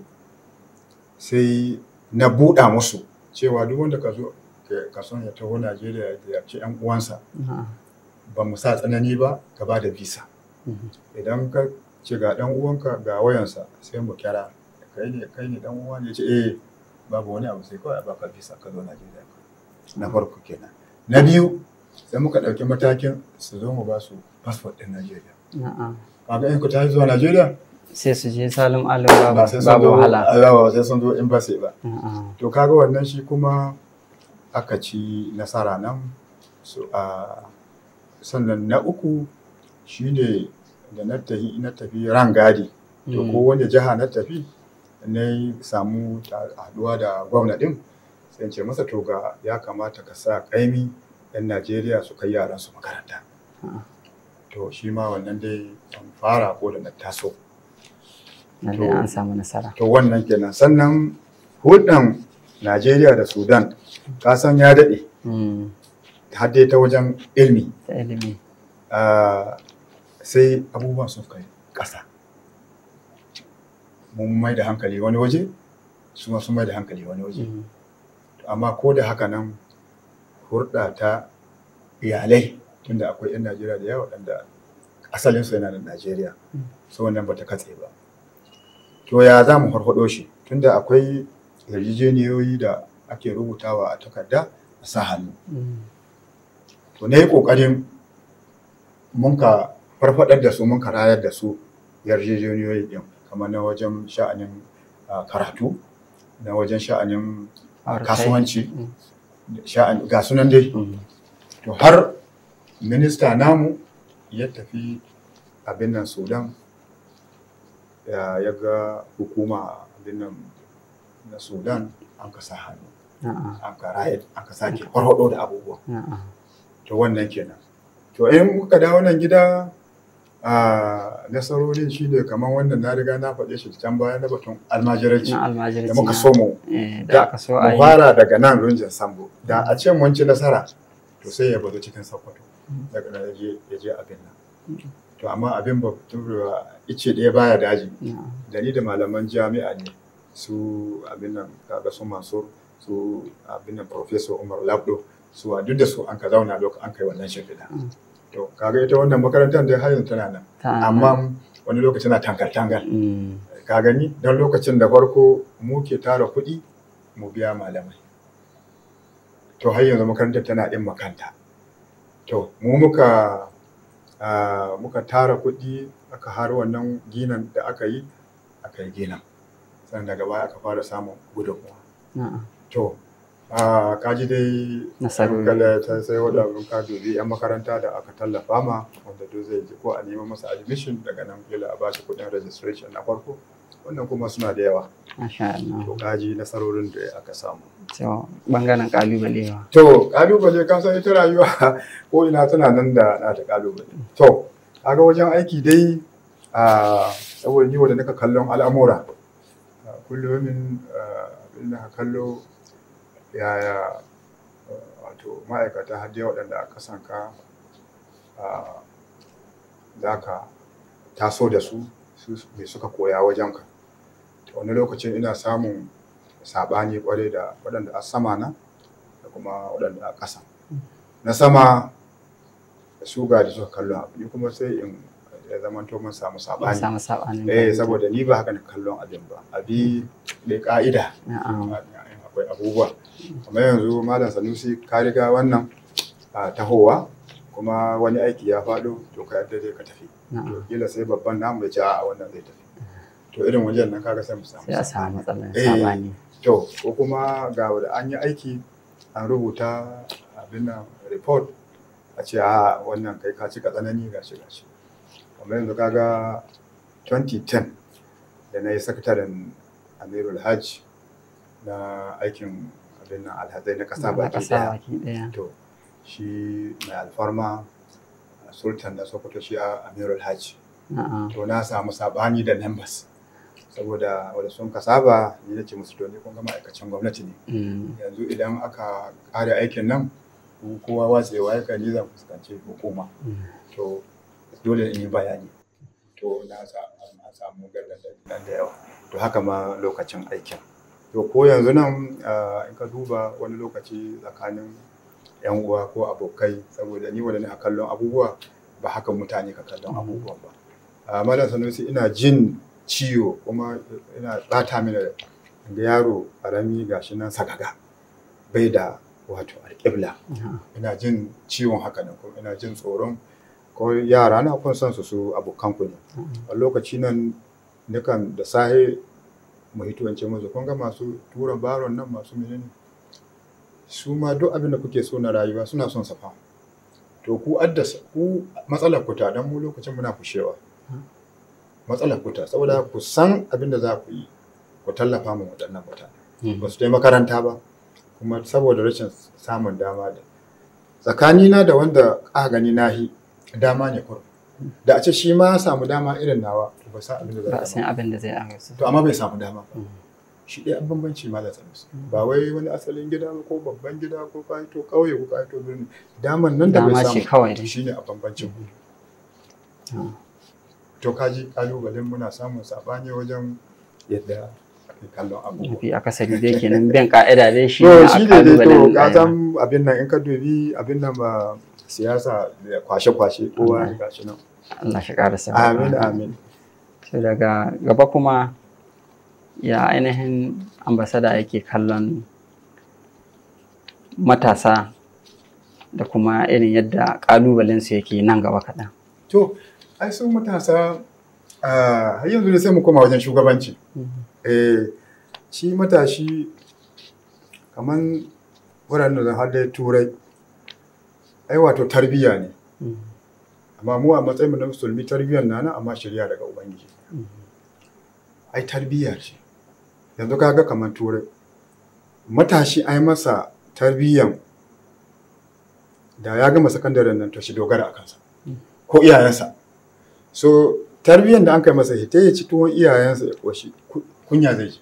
sai na buɗa musu cewa duk wanda ka zo ka- ka son ya taho Najeriya ya ziyarci 'yan uwansa A'a. ba mu sa tsanani ba ka ba da visa. Mhm. Idan ka ce ga ɗan uwanka ga wayansa sai mu kira kai ne kai ne ɗan uwa ne ya ce eh babu wani abu sai kawai a baka visa ka zo Najeriya. Na farko kenan. Na biyu sai muka ɗauki matakin su zo mu ba su fasfot ɗin Najeriya. A'a. kaga in ku tashi zuwa Najeriya sai su je salim alim babu ba sai sun babu zo wahala yawa sai sun zo embassy ba A'a. to kaga wannan shi kuma aka ci nasara nan so a sannan na uku shine da na tafi na tafi rangadi to Mm. ko wanda jiha na tafi na yi samu ta- haduwa da gwamna din sai in ce masa to ga ya kamata ka sa kaimi yan Najeriya su kai yaran su makaranta Ah. to shi ma wannan dai an fara ko da na taso Lallai To- an samu nasara to wannan kenan sannan hulɗan najeriya da sudan kasan ya daɗe Mm. har dai ta wajen ilmi ta ilimi ah, sai abubuwan sun kai ƙasa mun mai da hankali wani waje su ma sun mai da hankali wani waje Mm. amma ko da haka nan hurɗa ta iyalai tunda akwai 'yan najeriya da yawa waɗanda asalinsu yana da najeriya Mm. so wannan bata katse ba to ya za mu farfaɗo shi tunda akwai yarjejeniyoyi da ake rubutawa a takarda a sa hannu Mm. to na yi ƙoƙarin mun ka farfaɗar da su mun ka rayar da su yarjejeniyoyi ɗin kamar na wajen sha'anin ah, karatu na wajen sha'anin ah, Auratayya. kasuwanci Mm. sha'an ga sunan dai Mm. to har minista namu ya tafi abin nan sudan ya ya ga hukuma abin nan na sudan an ka sa hannu A'a. an ka rayar an ka sake farfaɗo da abubuwa A'a. to wannan kenan to in muka dawo nan gida a nasarorin shi ne kamar wannan na riga na faɗe shi can baya na batun almajiranci na almajirci da muka na- so mu eh, da da aka so a mu yi fara daga nan runjin sambo da a ce mun ci nasara to sai ya bazo cikin sokoto daga nan ya je ya je abin nan to amma abin ba turewa ice ɗaya baya daji Na'am. da ni da malaman jami'a ne su abin nan kaga su mansur su abin nan professor umar labdo su a duk da su an ka zauna lokacin an kai wannan shimfiɗa Mm. to kaga ita wannan makarantar da har yanzu tana nan Ta- amma wani lokaci na tankal tangal Mm. ka gani don lokacin da farko mu ke tara kuɗi mu biya malamai to har yanzu makarantar tana ɗin makanta to mu muka ah, muka tara kuɗi aka har wannan ginan da aka yi aka yi ginan sannan daga baya aka fara samun gudunmuwa Na'am. to ah, kaji dai Nasarori. kada ta sai waɗannan ka dubi 'yan makaranta da aka tallafa ma wanda duk zai ji ko a neman masa admission daga nan kila a bashi kuɗin registration na farko wannan kuma suna da yawa Masha Allah. to kaji nasarorin da aka samu So, bangaren kalubalewa. to kalubale ka san ita rayuwa ko ina tana nan da na ta kalubale to kaga wajen aiki dai a saboda ni wanda naka kallon al'amura ah, kullum ah, abin da ka kallo yaya ah, wato ma'aikata har dai waɗanda a kasanka za ka taso da su su me suka koya wajenka to wani lokacin ina samun saɓani kwarai da waɗanda a sama na da kuma waɗanda a ƙasa na sama su ga da suka kallon abu ni kuma sai in ya zama to mun samu An saɓani samu sabanin eh fahimta. saboda ni ba haka na kallon abin ba abi da ka'ida Na'am. akwai abubuwa kamar yanzu malam sanusi ka riga wannan a tahowa kuma wani aiki ya faɗo to ka yadda zai ka tafi to Na'am. kila sai babban namu ya ce a wannan zai tafi to irin wajen nan kaga sai mu samu Sai a samu saɓani. matsalar Eh, sabani. to ko kuma ga da an yi aiki an rubuta abin nan report a ce a wannan kai ka cika tsanani gashi gashi kamar yanzu kaga 2010 da na yi sakataren amirul hajj na aikin abin nan alhazai na kasa Na baki ƙasa daya baki ɗaya. to shi mai alfarma sultan da sokoto shi a amirul hajj Na'am. to na samu sabani da members saboda wanda sun ka saba ni nace musu to ni kun ga ma'aikacin gwamnati ne Mm. yanzu idan aka kare aikin nan ku kowa watsewa ya kan ni zan fuskanci hukuma Mm. to dole in yi bayani to na sa- na samu gargaɗi nan da yawa to haka ma lokacin aikin to ko yanzu nan ah, in ka duba wani lokaci tsakanin yan uwa ko abokai saboda ni wanda a kallon abubuwa ba haka mutane ka kallon abubuwan ba a malam sanusi ina jin ciwo kuma ina bata mini rai. ga yaro karami gashi nan sagaga bai da wato alƙibla Na'am. ina jin ciwon haka nan kuma ina jin tsoron ko yara na kun san su su abokan ku ne a lokaci nan nukan da sahe mu hito in ce musu kun ga masu tura baron nan masu menene su ma duk abin da kuke so na rayuwa suna son safa to ku addasa ku matsalar ku ta dan mu lokacin muna fushewa matsalar ku ta saboda ku san abin da za ku yi ku tallafa mu waɗannan mutane Mm. ba su je makaranta ba kuma saboda rashin samun dama da tsakanina da wanda aka gani nahi dama ne kurum da a ce shi ma ya samu dama irin nawa to ba san abin da Ba a za san a abin da zai agasu. to amma bai samu dama ba Mm. shi ɗaya an bambanci malam sanusi ba wai wani asalin gida ba ko babban gida ko ka to ƙauye ko ka to birni daman nan da bai Dama ce samu kawai dai. shine a bambancin Ah. to kaji kalubalen muna samun sabani wajen yadda ake kallon abubuwa mafi akasari dai kenan bin ka'ida dai shi to ne a shi ne dai to kalubalen ka rayuwa. san abin nan in ka dubi abin nan ba siyasa da kwashe-kwashe kowa Allah. ga shi nan Allah shi ƙara sa amin amin sai daga gaba kuma ya ainihin ambasada yake kallon matasa da kuma irin yadda ƙalubalensu yake nan gaba kaɗan. to ai su matasa ah, har yanzu ne sai mu koma wajen shugabanci eh shi matashi kaman wuraren da har da turai ai wato tarbiyya ne amma mu a matsayin mu na musulmi tarbiyyar na nan amma shirya daga ubangiji ai tarbiyya ce yanzu kaga kamar turai matashi ai masa tarbiyyan da ya gama sakandaren nan to shi dogara a kansa ko iyayensa so tarbiyyan da an kai masa hita ya ci tuwon iyayensa ya koshi ku- kunya zai ji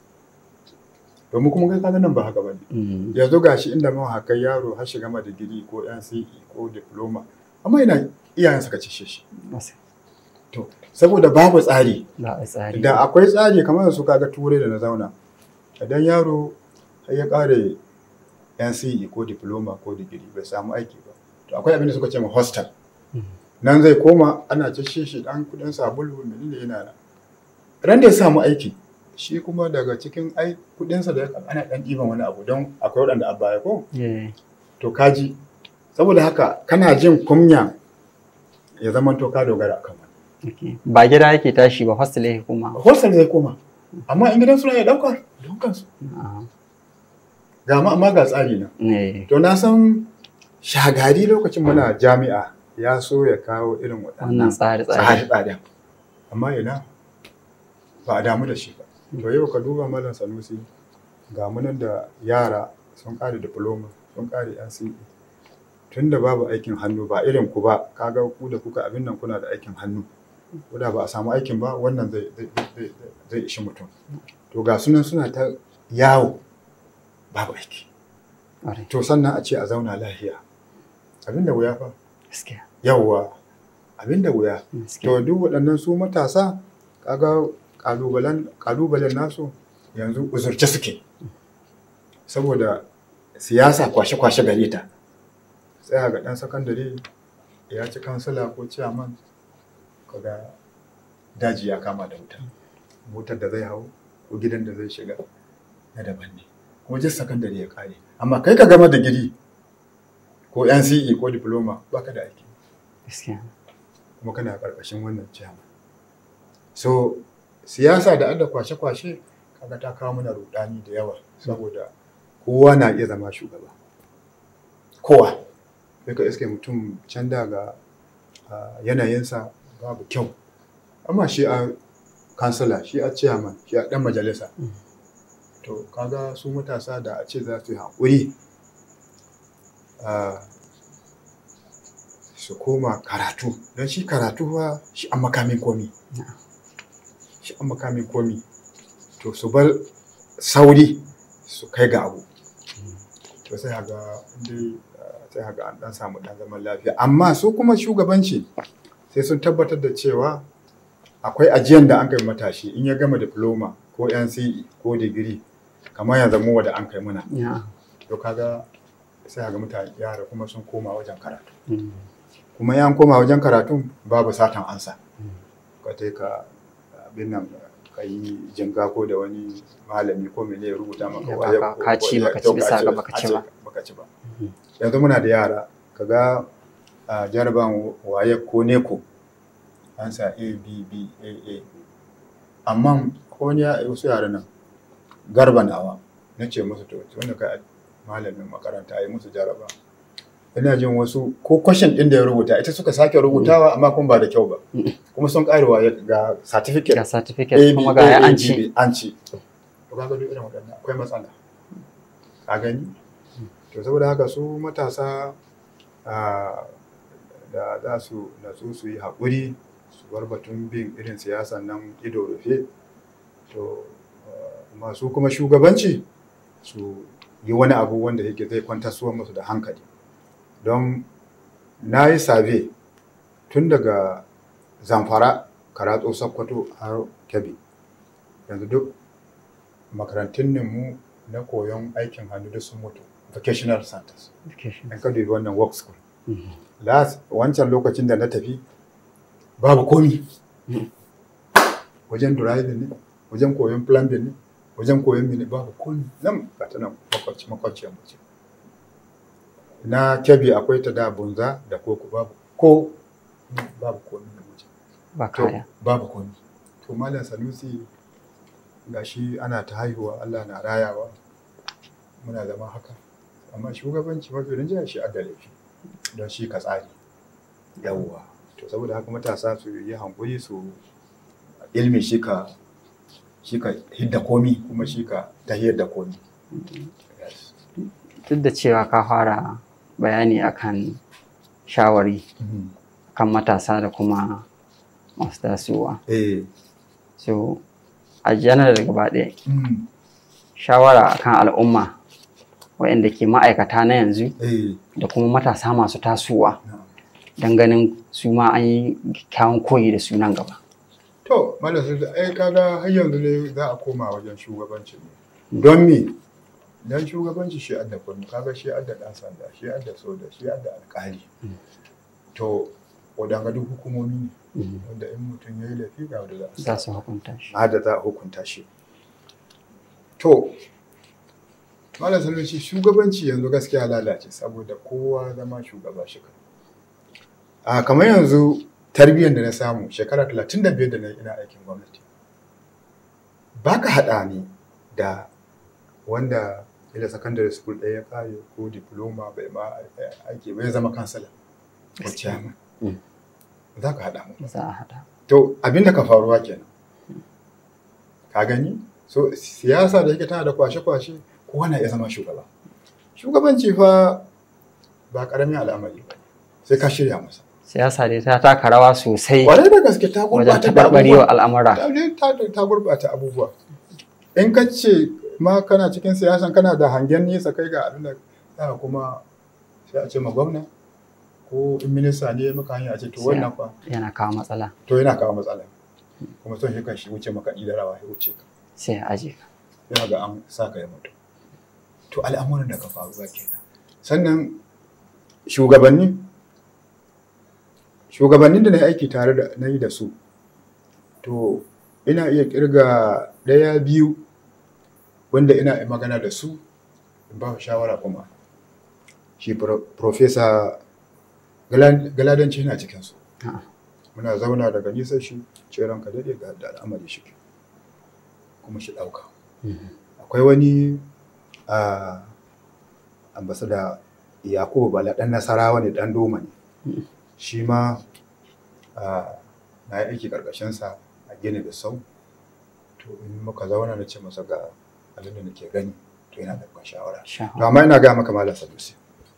domin kuma kai kaga nan ba haka bane Mm. yanzu gashi inda mun haka yaro har shiga ma digiri ko NCE ko diploma amma ina iyayen suka cishe shi to saboda babu tsari Ba a tsari. da akwai tsari kamar su kaga turai da na zauna idan yaro har ya kare NCE ko diploma ko digiri bai samu aiki ba to akwai abin da suka ce ma hostel Mm. nan zai koma ana cishe shi dan kudin sabulu menene yana nan ran da ya samu aiki shi kuma daga cikin ai kudinsa da ya ana dan ɗiban wani abu don akwai waɗanda a baya ko Yeah. to kaji saboda haka kana jin kunya ya zama to ka dogara kan wani Okay. Ba gida yake tashi ba hostel yake kuma. hostel zai koma amma in gidan suna ya ɗauka daukan su Ah. ga ma amma ga tsari na Eh. to na san shagari lokacin muna jami'a ya so ya kawo irin Wannan waɗannan tsari-tsari. tsare-tsare amma ina ba a damu da shi ba to yau ka duba malam sanusi ga munan da yara sun ƙare diploma sun ƙare NCE tun da babu aikin hannu ba irin ku ba kaga ku da kuka abin nan kuna da aikin hannu ko da ba a samu aikin ba wannan zai zai zai zai ishi mutum to ga sunan suna ta yawo babu aiki Ƙwarai. to sannan a ce a zauna lafiya abin da wuya fa Gaskiya. yawwa abin da wuya Gaskiya. to duk waɗannan su matasa kaga ƙalubalen ƙalubalen nasu yanzu uzurce suke saboda siyasa kwashe-kwashe gare ta tsaya ga ɗan sakandare ya ci kansila ko ciyaman kaga daji ya kama da wuta motar da zai hau ko gidan da zai shiga na daban ne kuma jin sakandare ya kare amma kai ka gama digiri ko NCE ko diploma baka da aiki Gaskiya. kuma kana karkashin wannan ciyaman so siyasa da adda kwashe-kwashe kaga ta kawo mana rudani da yawa saboda kowa na iya zama shugaba kowa sai ka iske mutum can daga ah, yanayinsa babu kyau amma shi a kansila shi a ciyaman shi a dan majalisa Mm. to kaga su matasa da a ce za su yi haƙuri ah, su koma karatu don shi karatu fa shi an makamin komi Na'am. shi an makamin komi to su bar sauri su kai ga abu to sai haga dai sai haga an dan samu dan zaman lafiya amma su kuma shugabanci sai sun tabbatar da cewa akwai ajiyan da an kai matashi in ya gama diploma ko NCE ko digiri kamar yanzu mu da an kai muna Yeah. to kaga sai haga mutane yara kuma sun koma wajen karatu Mm. kuma yan koma wajen karatun babu satan ansa Mm. ka tai ka abin nan ka yi jinga ko da wani malami ko mene ya rubuta maka Ya waya baka- ko- ka ko ci ya- baka ci to bisa ka ga baka ci a ce ba. baka ci ba Mhm. yanzu muna da yara kaga a jaraban waye ko neko an sa a b b a a amma ko wani ya wasu yara nan garba nawa na ce musu to wanda kai malamin makaranta yi musu jaraba ina jin wasu ko kwashin din da ya rubuta ita suka sake rubutawa amma kuma ba da kyau ba Mm. kuma sun karewa ga certificate Ga certificate kuma ga ya an ci. an ci to kaga duk irin waɗannan akwai matsala ka gani to saboda haka su matasa ah, da za su natsu su yi haƙuri su bar batun bin irin siyasan nan ido rufe to ah, amma su kuma shugabanci su yi wani abu wanda yake zai kwantar suwa musu da hankali don na yi sabe tun daga zamfara karatso sakkwato har kebbi yanzu duk makarantun ne mu na koyon aikin hannu da sun mutu vocational centers in ka dubi wannan work school last wancan lokacin da na tafi babu komi wajen driving ne wajen koyon plumbing ne wajen koyon mini babu komi nan ba ta nan makwabci makwabciyar mu ce na kebi akwai ta da bunza da koko babu ko babu komi na wajen ba to kaya babu komi to malam sanusi gashi ana ta haihuwa Allah na rayawa muna zama haka amma shugabanci mafi rinjaya shi adda laifi don shi ka tsari yawwa to saboda haka matasa su yi hankuri su ilmi shi ka shi ka hidda komi kuma shi ka tahiyar da komi Yes. duk da cewa ka fara bayani akan shawari Mhm. kan matasa da kuma masu tasowa eh so a janar gaba ɗaya mm, shawara akan al'umma waɗanda ke ma'aikata na yanzu eh da kuma matasa masu tasowa na. don ganin su ma an yi kyawun koyi da sunan gaba to malam sai ai kaga har yanzu ne za a koma wajen shugabanci ne don me dan shugabanci shi adda kullu kaga shi adda dan sanda shi adda soja shi adda alƙali to wadanga duk hukumomi ne wanda in mutum ya yi laifi ga wanda za a za su hukunta shi hada za a hukunta shi to malam sanusi shugabanci yanzu gaskiya lalace saboda kowa zama shugaba shi kai a kamar yanzu tarbiyyar da na samu shekara 35 da na yi ina aikin gwamnati ba ka haɗa ni da wanda ila secondary school ɗaya ya kare ko diploma bai ma aiki bai zama kansala ko Gaskiya. chairman Mm. za ka haɗa mu za a haɗa To abin da ka faruwa kenan. Ka gani? So siyasa da yake tana da kwashe-kwashe kowa na iya zama shugaba. Shugabanci fa ba ƙaramin al'amari ba ne. Sai ka shirya masa. siyasa dai ta taka rawa sosai Kwarai da gaske ta wajen gurɓata da taɓarɓarewa abubuwa. al'amura Ta, ta, ta gurɓata abubuwa. In ka ce ma kana cikin siyasan kana da hangen nesa kai ga abin da za ka kuma sai a ce ma gwamna ko in minista ne maka hanya a ce to wannan fa yana kawo matsala to yana kawo matsala kuma son shi kan shi wuce makaɗi da rawa ya wuce ka sai a aje ka yana ga an sa ka ya mutu to al'amuran da ka faruwa kenan sannan shugabanni shugabannin da na yi aiki tare da na yi da su to ina iya kirga ɗaya biyu wanda ina yi magana da su in ba su shawara kuma shi Pro- profesa Gala- galadanci yana cikinsu A'a. muna zauna daga nisa shi ce ranka daɗe ga da al'amari shi kuma shi ɗauka Mhm. akwai wani a ambasada yakubu bala ɗan nasarawa ne ɗan doma ne Mm. shi ma a, na yi aiki ƙarƙashinsa a gini da sau to in muka zauna na ce masa ga abin da nake gani to yana da ban shawara Sha- to amma ina ga maka malam sadusi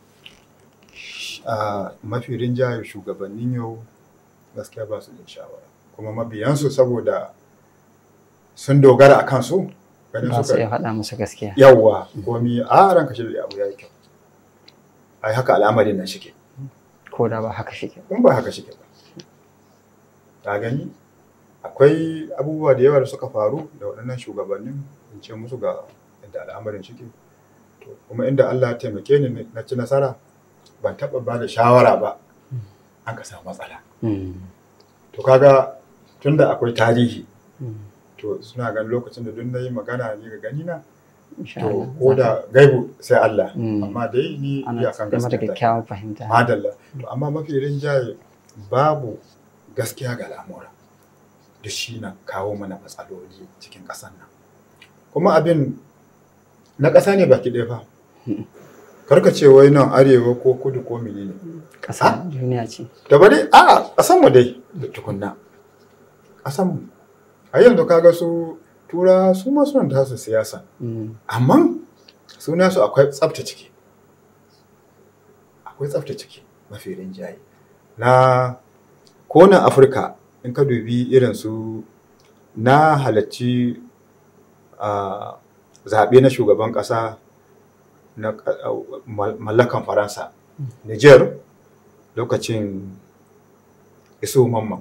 a mafi rinjaye shugabannin yau gaskiya ba su da shawara kuma mabiyansu saboda sun dogara a kansu ganin ba su iya suka faɗa musu gaskiya yawwa komi a ranka shi da abu ya yi kyau ai haka al'amarin nan shike ko da ba haka shi ke in ba haka shike ba ta gani akwai abubuwa da yawa da suka faru da waɗannan shugabannin in ce musu ga yadda al'amarin shike to kuma inda Allah ya taimake ni na ci nasara ban taɓa ba da shawara ba an ka samu matsala Mm. to kaga tunda akwai tarihi Mm. to suna ganin lokacin da duk na yi magana ni ga gani na Insha to Allah. ko da gaibu sai Allah Mm. amma dai ni ana iyakan cikin mata gaskiya ta kyakkyawar fahimta madalla to amma mafi rinjaye babu gaskiya ga al'amura da shi na kawo mana matsaloli cikin ƙasar nan kuma abin na ƙasa ne baki ɗaya fa karka ce wai nan arewa ko kudu ko menene ƙasa duniya ce da bari a ƙasan mu dai da tukunna ƙasan mu a yanzu kaga su tura su ma suna da su siyasa Mm. amma suna su akwai tsafta ciki akwai tsafta ciki mafi rinjaye na konan afirka in ka dubi irin su na halarci a zaɓe na shugaban ƙasa na ƙa- a- mal- mallakan faransa niger lokacin isu mamman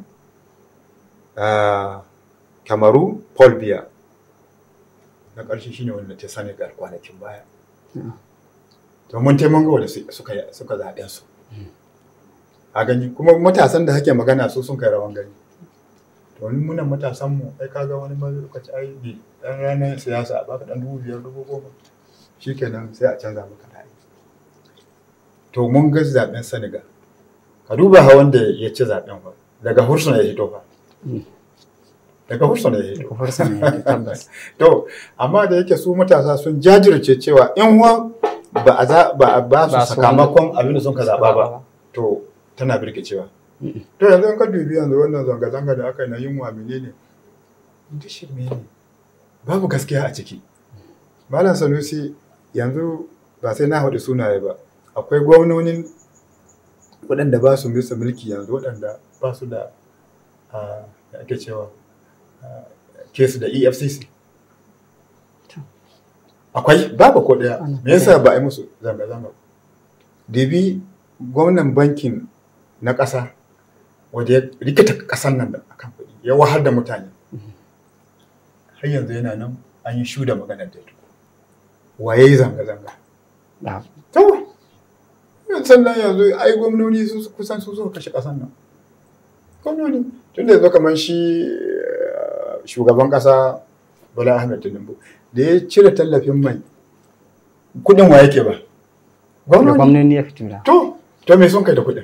a kamaru paul biya na ƙarshe shine wanda ta senegal kwanakin baya Mm. to mun taimaka wanda su- suka suka zaɓen su a gani kuma matasan da hake magana su sun kai rawan gani to wani munan matasan mu ai kaga wani ma lokaci ai bi dan ranar siyasa a baka dan dubu biyar dubu goma shikenan sai a canza maka ra'ayi to mun ga zaben Senegal ka duba ha wanda ya ci zaben fa daga Hursuna ya hito fa Mm. daga Hursuna ya hito Kufar sa ne tabbas. to amma da yake su matasa sun jajirce cewa in wa ba a za ba a ba su Ba su sakamakon abin da sun ka zaba ba to tana birkicewa Mm. to yanzu in ka dubi yanzu wannan zanga-zanga da aka yi na yunwa menene duk shirme ne babu gaskiya a ciki malam sanusi yanzu ba sai na haɗu sunaye ba akwai gwamnonin waɗanda ba su bisa mulki yanzu waɗanda ba su da ah, da ake cewa ah, kesu da efcc To. akwai babu ko ɗaya Ana me yasa ba a yi musu zanga-zanga ba? Debi gwamnan bankin na ƙasa wanda ya rikita ƙasan nan da akan kuɗi ya wahar da mutane har yanzu yana nan an yi shuda maganar da waye yi zanga-zanga Da- to sannan yanzu ai gwamnoni su kusan su suka kashe ƙasan nan gwamnoni tun da yanzu kamar shi eh, shugaban ƙasa Bola Ahmed Tinubu da ya cire tallafin mai kuɗin wa yake ba Da gwamnoni gwamnoni ya fito da. To, to me sun kai da kuɗin?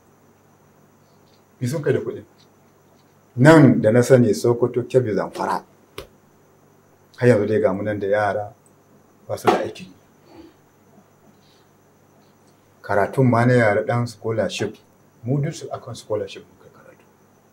Me sun kai da kuɗin? Nan da na sani Sokoto, Kebbi, Zamfara. Har yanzu dai ga mu nan da yara ba su da aiki. Karatun ma na yara ɗan scholarship, mu duk su akan scholarship muka karatu.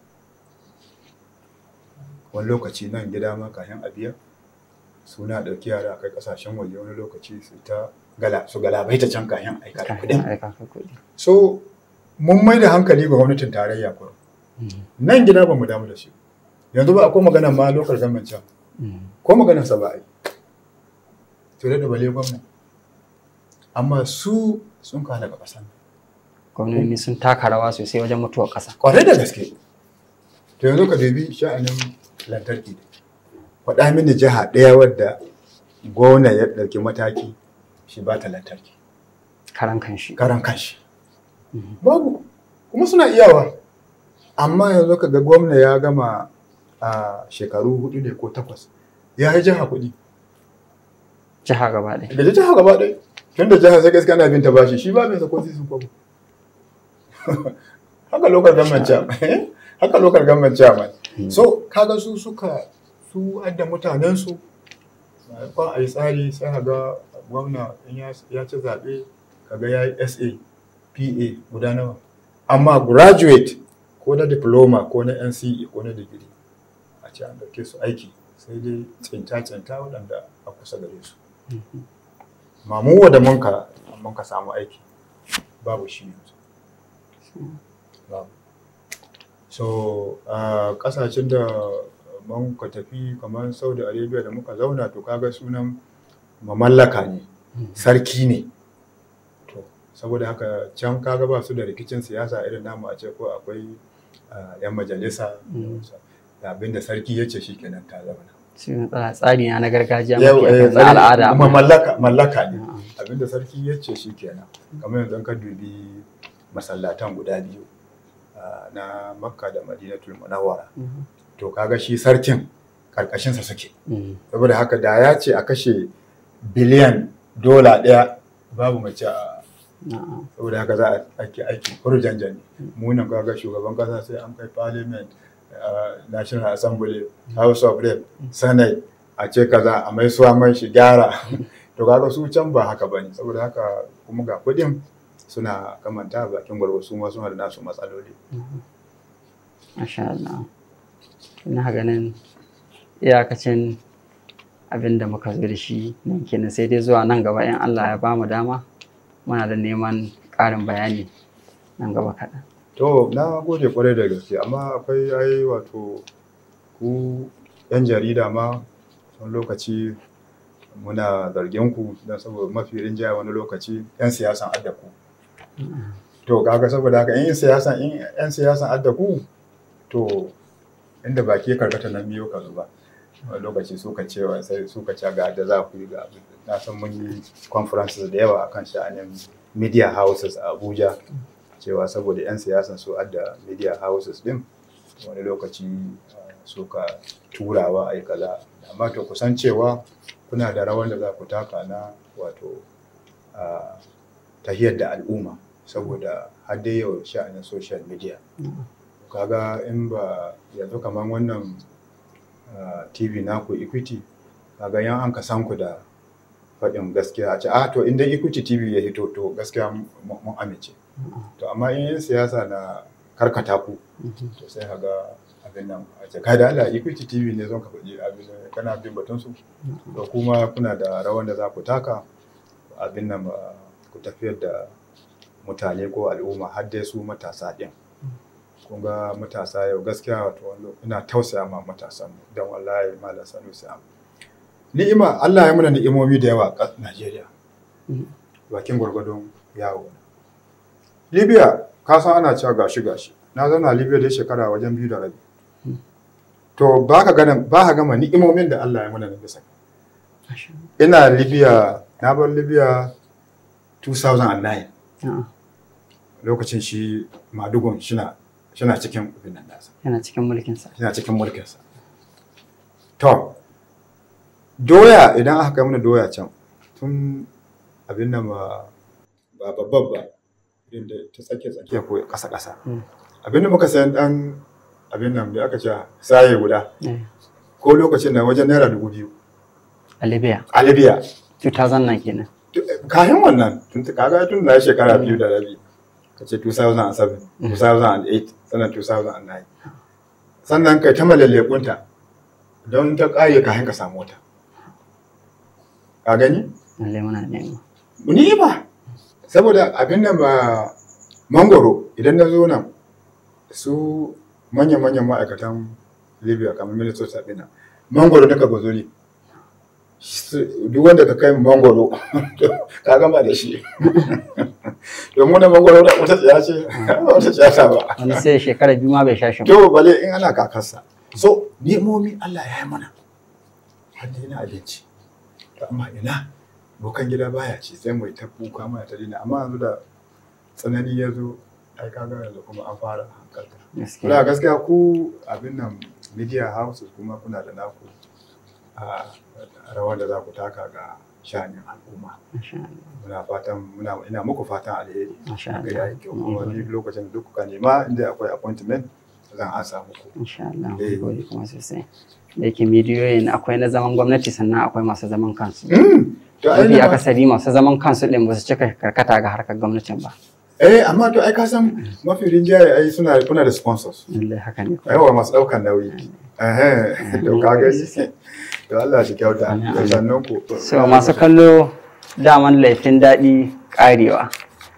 Wani lokaci nan gida ma kayan a biya, suna ɗauki yara a kai ƙasashen waje wani lokaci su ta gala su galabaita can kayan aika da kuɗin. Kafin aika ka kuɗi. So, mun mai da hankali ga gwamnatin tarayya kurum. Mm. Nan gida ba mu damu da shi. Yanzu ba akwai magana ma lokal government can. Mm. Ko maganar sa ba a yi. To da bale gwamna. Amma su sun kawo daga ƙasan. Gwamnoni sun taka rawa sosai wajen mutuwar ƙasa. Kwarai da gaske. To yanzu ka dubi sha'anin lantarki. Faɗa mini jiha ɗaya wadda gwamna ya ɗauki mataki shi ba ta lantarki. Karan kanshi. Karan kanshi. Mhm. babu kuma suna iyawa amma yanzu ka ga gwamna ya gama a shekaru hudu ne ko takwas ya yi jiha kuɗi Jiha gaba ɗaya. da jiha gaba ɗaya tun da jiha sai gaskiya ana bin ta bashi shi ba bin sa ko sun kwabo haka lokal government chairman haka lokal government chairman so kaga su suka su adda mutanen su ba a yi tsari sai ga gwamna in ya ya ci zaɓe kaga ya yi sa pa guda nawa amma graduate ko na diploma ko na nce ko na digiri a ce an dauke su aiki sai dai tsinta-tsinta waɗanda a kusa gare su Mhm. mamuwa da munka munka samu aiki babu shi yanzu babu so a kasashen da mun ka tafi kamar saudi arabia da muka zauna to kaga sunan mamallaka ne sarki ne to saboda haka can kaga ba su da rikicin siyasa irin namu a ce ko akwai ah, yan majalisa Mm. da abin da sarki ya ce shikenan ta zauna Shi ne tsara- tsari na na gargajiya Yau, mafi eh, akan na al'ada. kuma mallaka mallaka ne Na'am. abinda sarki ya ce shi kenan kamar yanzu ka dubi masallatan guda biyu ah, na makka da madinatul munawwara Mhm. to kaga shi sarkin karkashinsa suke Mhm. saboda haka da ya ce a kashe biliyan dola ɗaya babu mace a Na'am. saboda haka za a aiki aiki kurjanjan munan kaga shugaban kasa sai an kai parliament uh, national assembly house of rep senate a ce kaza a mai suwa mai shi gyara to kaga su can ba haka bane saboda haka kuma ga kudin suna kamanta bakin gwargwaro su ma suna da nasu matsaloli Masha Allah. Ina ganin iyakacin abin da muka zo da shi nan kenan sai dai zuwa nan gaba in Allah ya bamu dama muna da neman ƙarin bayani nan gaba kaɗan. to na gode kwarai da gaske amma akwai ai wato ku yan jarida ma wani lokaci muna zargin ku don saboda mafi rinjaya wani lokaci 'yan siyasan adda ku to kaga saboda haka in siyasan in 'yan siyasan adda ku to inda baki ya karkata nan miyo ka zuba wani lokaci suka cewa sai suka ce ga da za ku yi ga abin na san mun yi conferences da yawa akan sha'anin media houses a Abuja cewa saboda 'yan siyasan su adda media houses din wani lokaci uh, suka turawa a yi kaza amma to kusan cewa kuna da rawan da za ku taka na wato uh, tahiyar da al'umma saboda har dai yau sha'anin social media kaga in ba yanzu kamar wannan uh, tv naku equity kaga yan an ka san ku da faɗin gaskiya a ce ah to inda equity tv ya hito to gaskiya mun amince to amma in yin siyasa na karkata ku to sai haga abin nan a ce kai da Allah equity tv ne zon ka faɗi abin kana bin batun su to kuma kuna da rawan da za ku taka abin nan ku tafiyar da mutane ko al'umma har dai su matasa ɗin kun ga matasa yau gaskiya wato ina tausaya ma matasan don wallahi malam sanusi ni'ima Allah ya muna ni'imomi da yawa a Najeriya bakin gwargwadon yawo Libya ka san ana cewa gashi gashi na zauna Libya da shekara wajen biyu da rabi to ba ka gana ba ka gama ni'imomin da Allah ya muna na bisa ina Libya na bar Libya 2009 lokacin shi madugun shina shina cikin abin nan nasa yana cikin mulkinsa yana cikin mulkinsa to doya idan aka kai mana doya can tun abin nan ba ba babban ba irin da ta tsakiya tsakiya ko ƙasa ƙasa abin da muka sayan dan abin nan da aka ce saye guda ko lokacin da wajen naira dubu biyu a libya a libya 2009 kenan kayan wannan tun kaga tun na shekara biyu da rabi ka ce 2007 2008 sannan 2009 sannan kai ta malallekunta don ta ƙare ka ka samu wata ka gani? lallai muna nema ni ba saboda abin da ba mangoro idan na zo nan su manyan-manyan ma'aikatan libya kamar minnesota ɗina mangoro daga gozoli duk wanda ka kai mangoro ka gama da shi domin da mangoro da wata tsaya ce wata tsaya ta ba wani sai shekara biyu ma bai sha shi ba to bale in ana kakarsa so nemomi Allah ya yi mana har da yana abinci to amma ina bokan gida baya ci sai mai ta kuka mana ta dina amma yanzu da tsanani ya zo ai kaga yanzu kuma an fara hankalta gaskiya gaskiya ku abin nan media houses kuma kuna da naku a rawar da za ku taka ga sha'anin al'umma Masha Allah. muna fatan muna ina muku fatan alheri Masha ga Allah. yayi kyau kuma ni lokacin da duk kuka nema inda akwai appointment zan ansa muku Insha Allah. Eh. Gode kuma sosai. Da yake midiyoyin akwai na zaman gwamnati sannan akwai masu zaman kansu. to ai Mafi na- akasari masu zaman kansu ɗin ba su cika karkata ga harkar gwamnatin ba. eh amma to ai ka san mafi rinjaye ai suna kuna da sponsors Lallai haka ne. kuwa. yawa masu daukan nauyi eh to ka ga to Allah shi kyauta Amin, da amin. sannan ku So masu kallo daman laifin daɗi ƙarewa.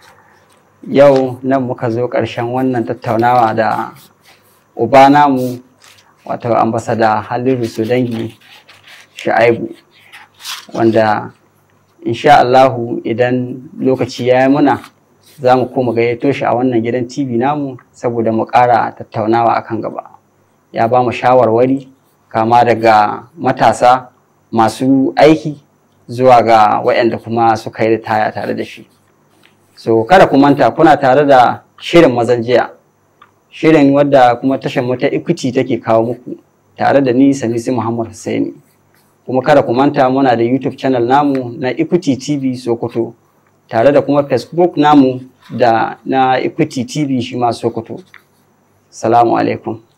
Yau nan muka zo ƙarshen wannan tattaunawa da uba namu wato ambasada Haliru Sudangi Sha'aibu wanda insha Allahu idan lokaci ya yi muna za mu koma gayyato shi a wannan gidan TV namu saboda mu ƙara tattaunawa akan gaba. Ya ba mu shawarwari kama daga matasa masu aiki zuwa ga waɗanda kuma suka yi ritaya tare da shi. So kada ku manta kuna tare da shirin mazan jiya. Shirin wadda kuma tashar mu ta Equity take kawo muku tare da ni Sanisi Muhammad Hussaini. Kuma kada ku manta muna da YouTube channel namu na Equity TV Sokoto tare da kuma Facebook namu da na Equity TV shi ma Sokoto. Salamu alaikum.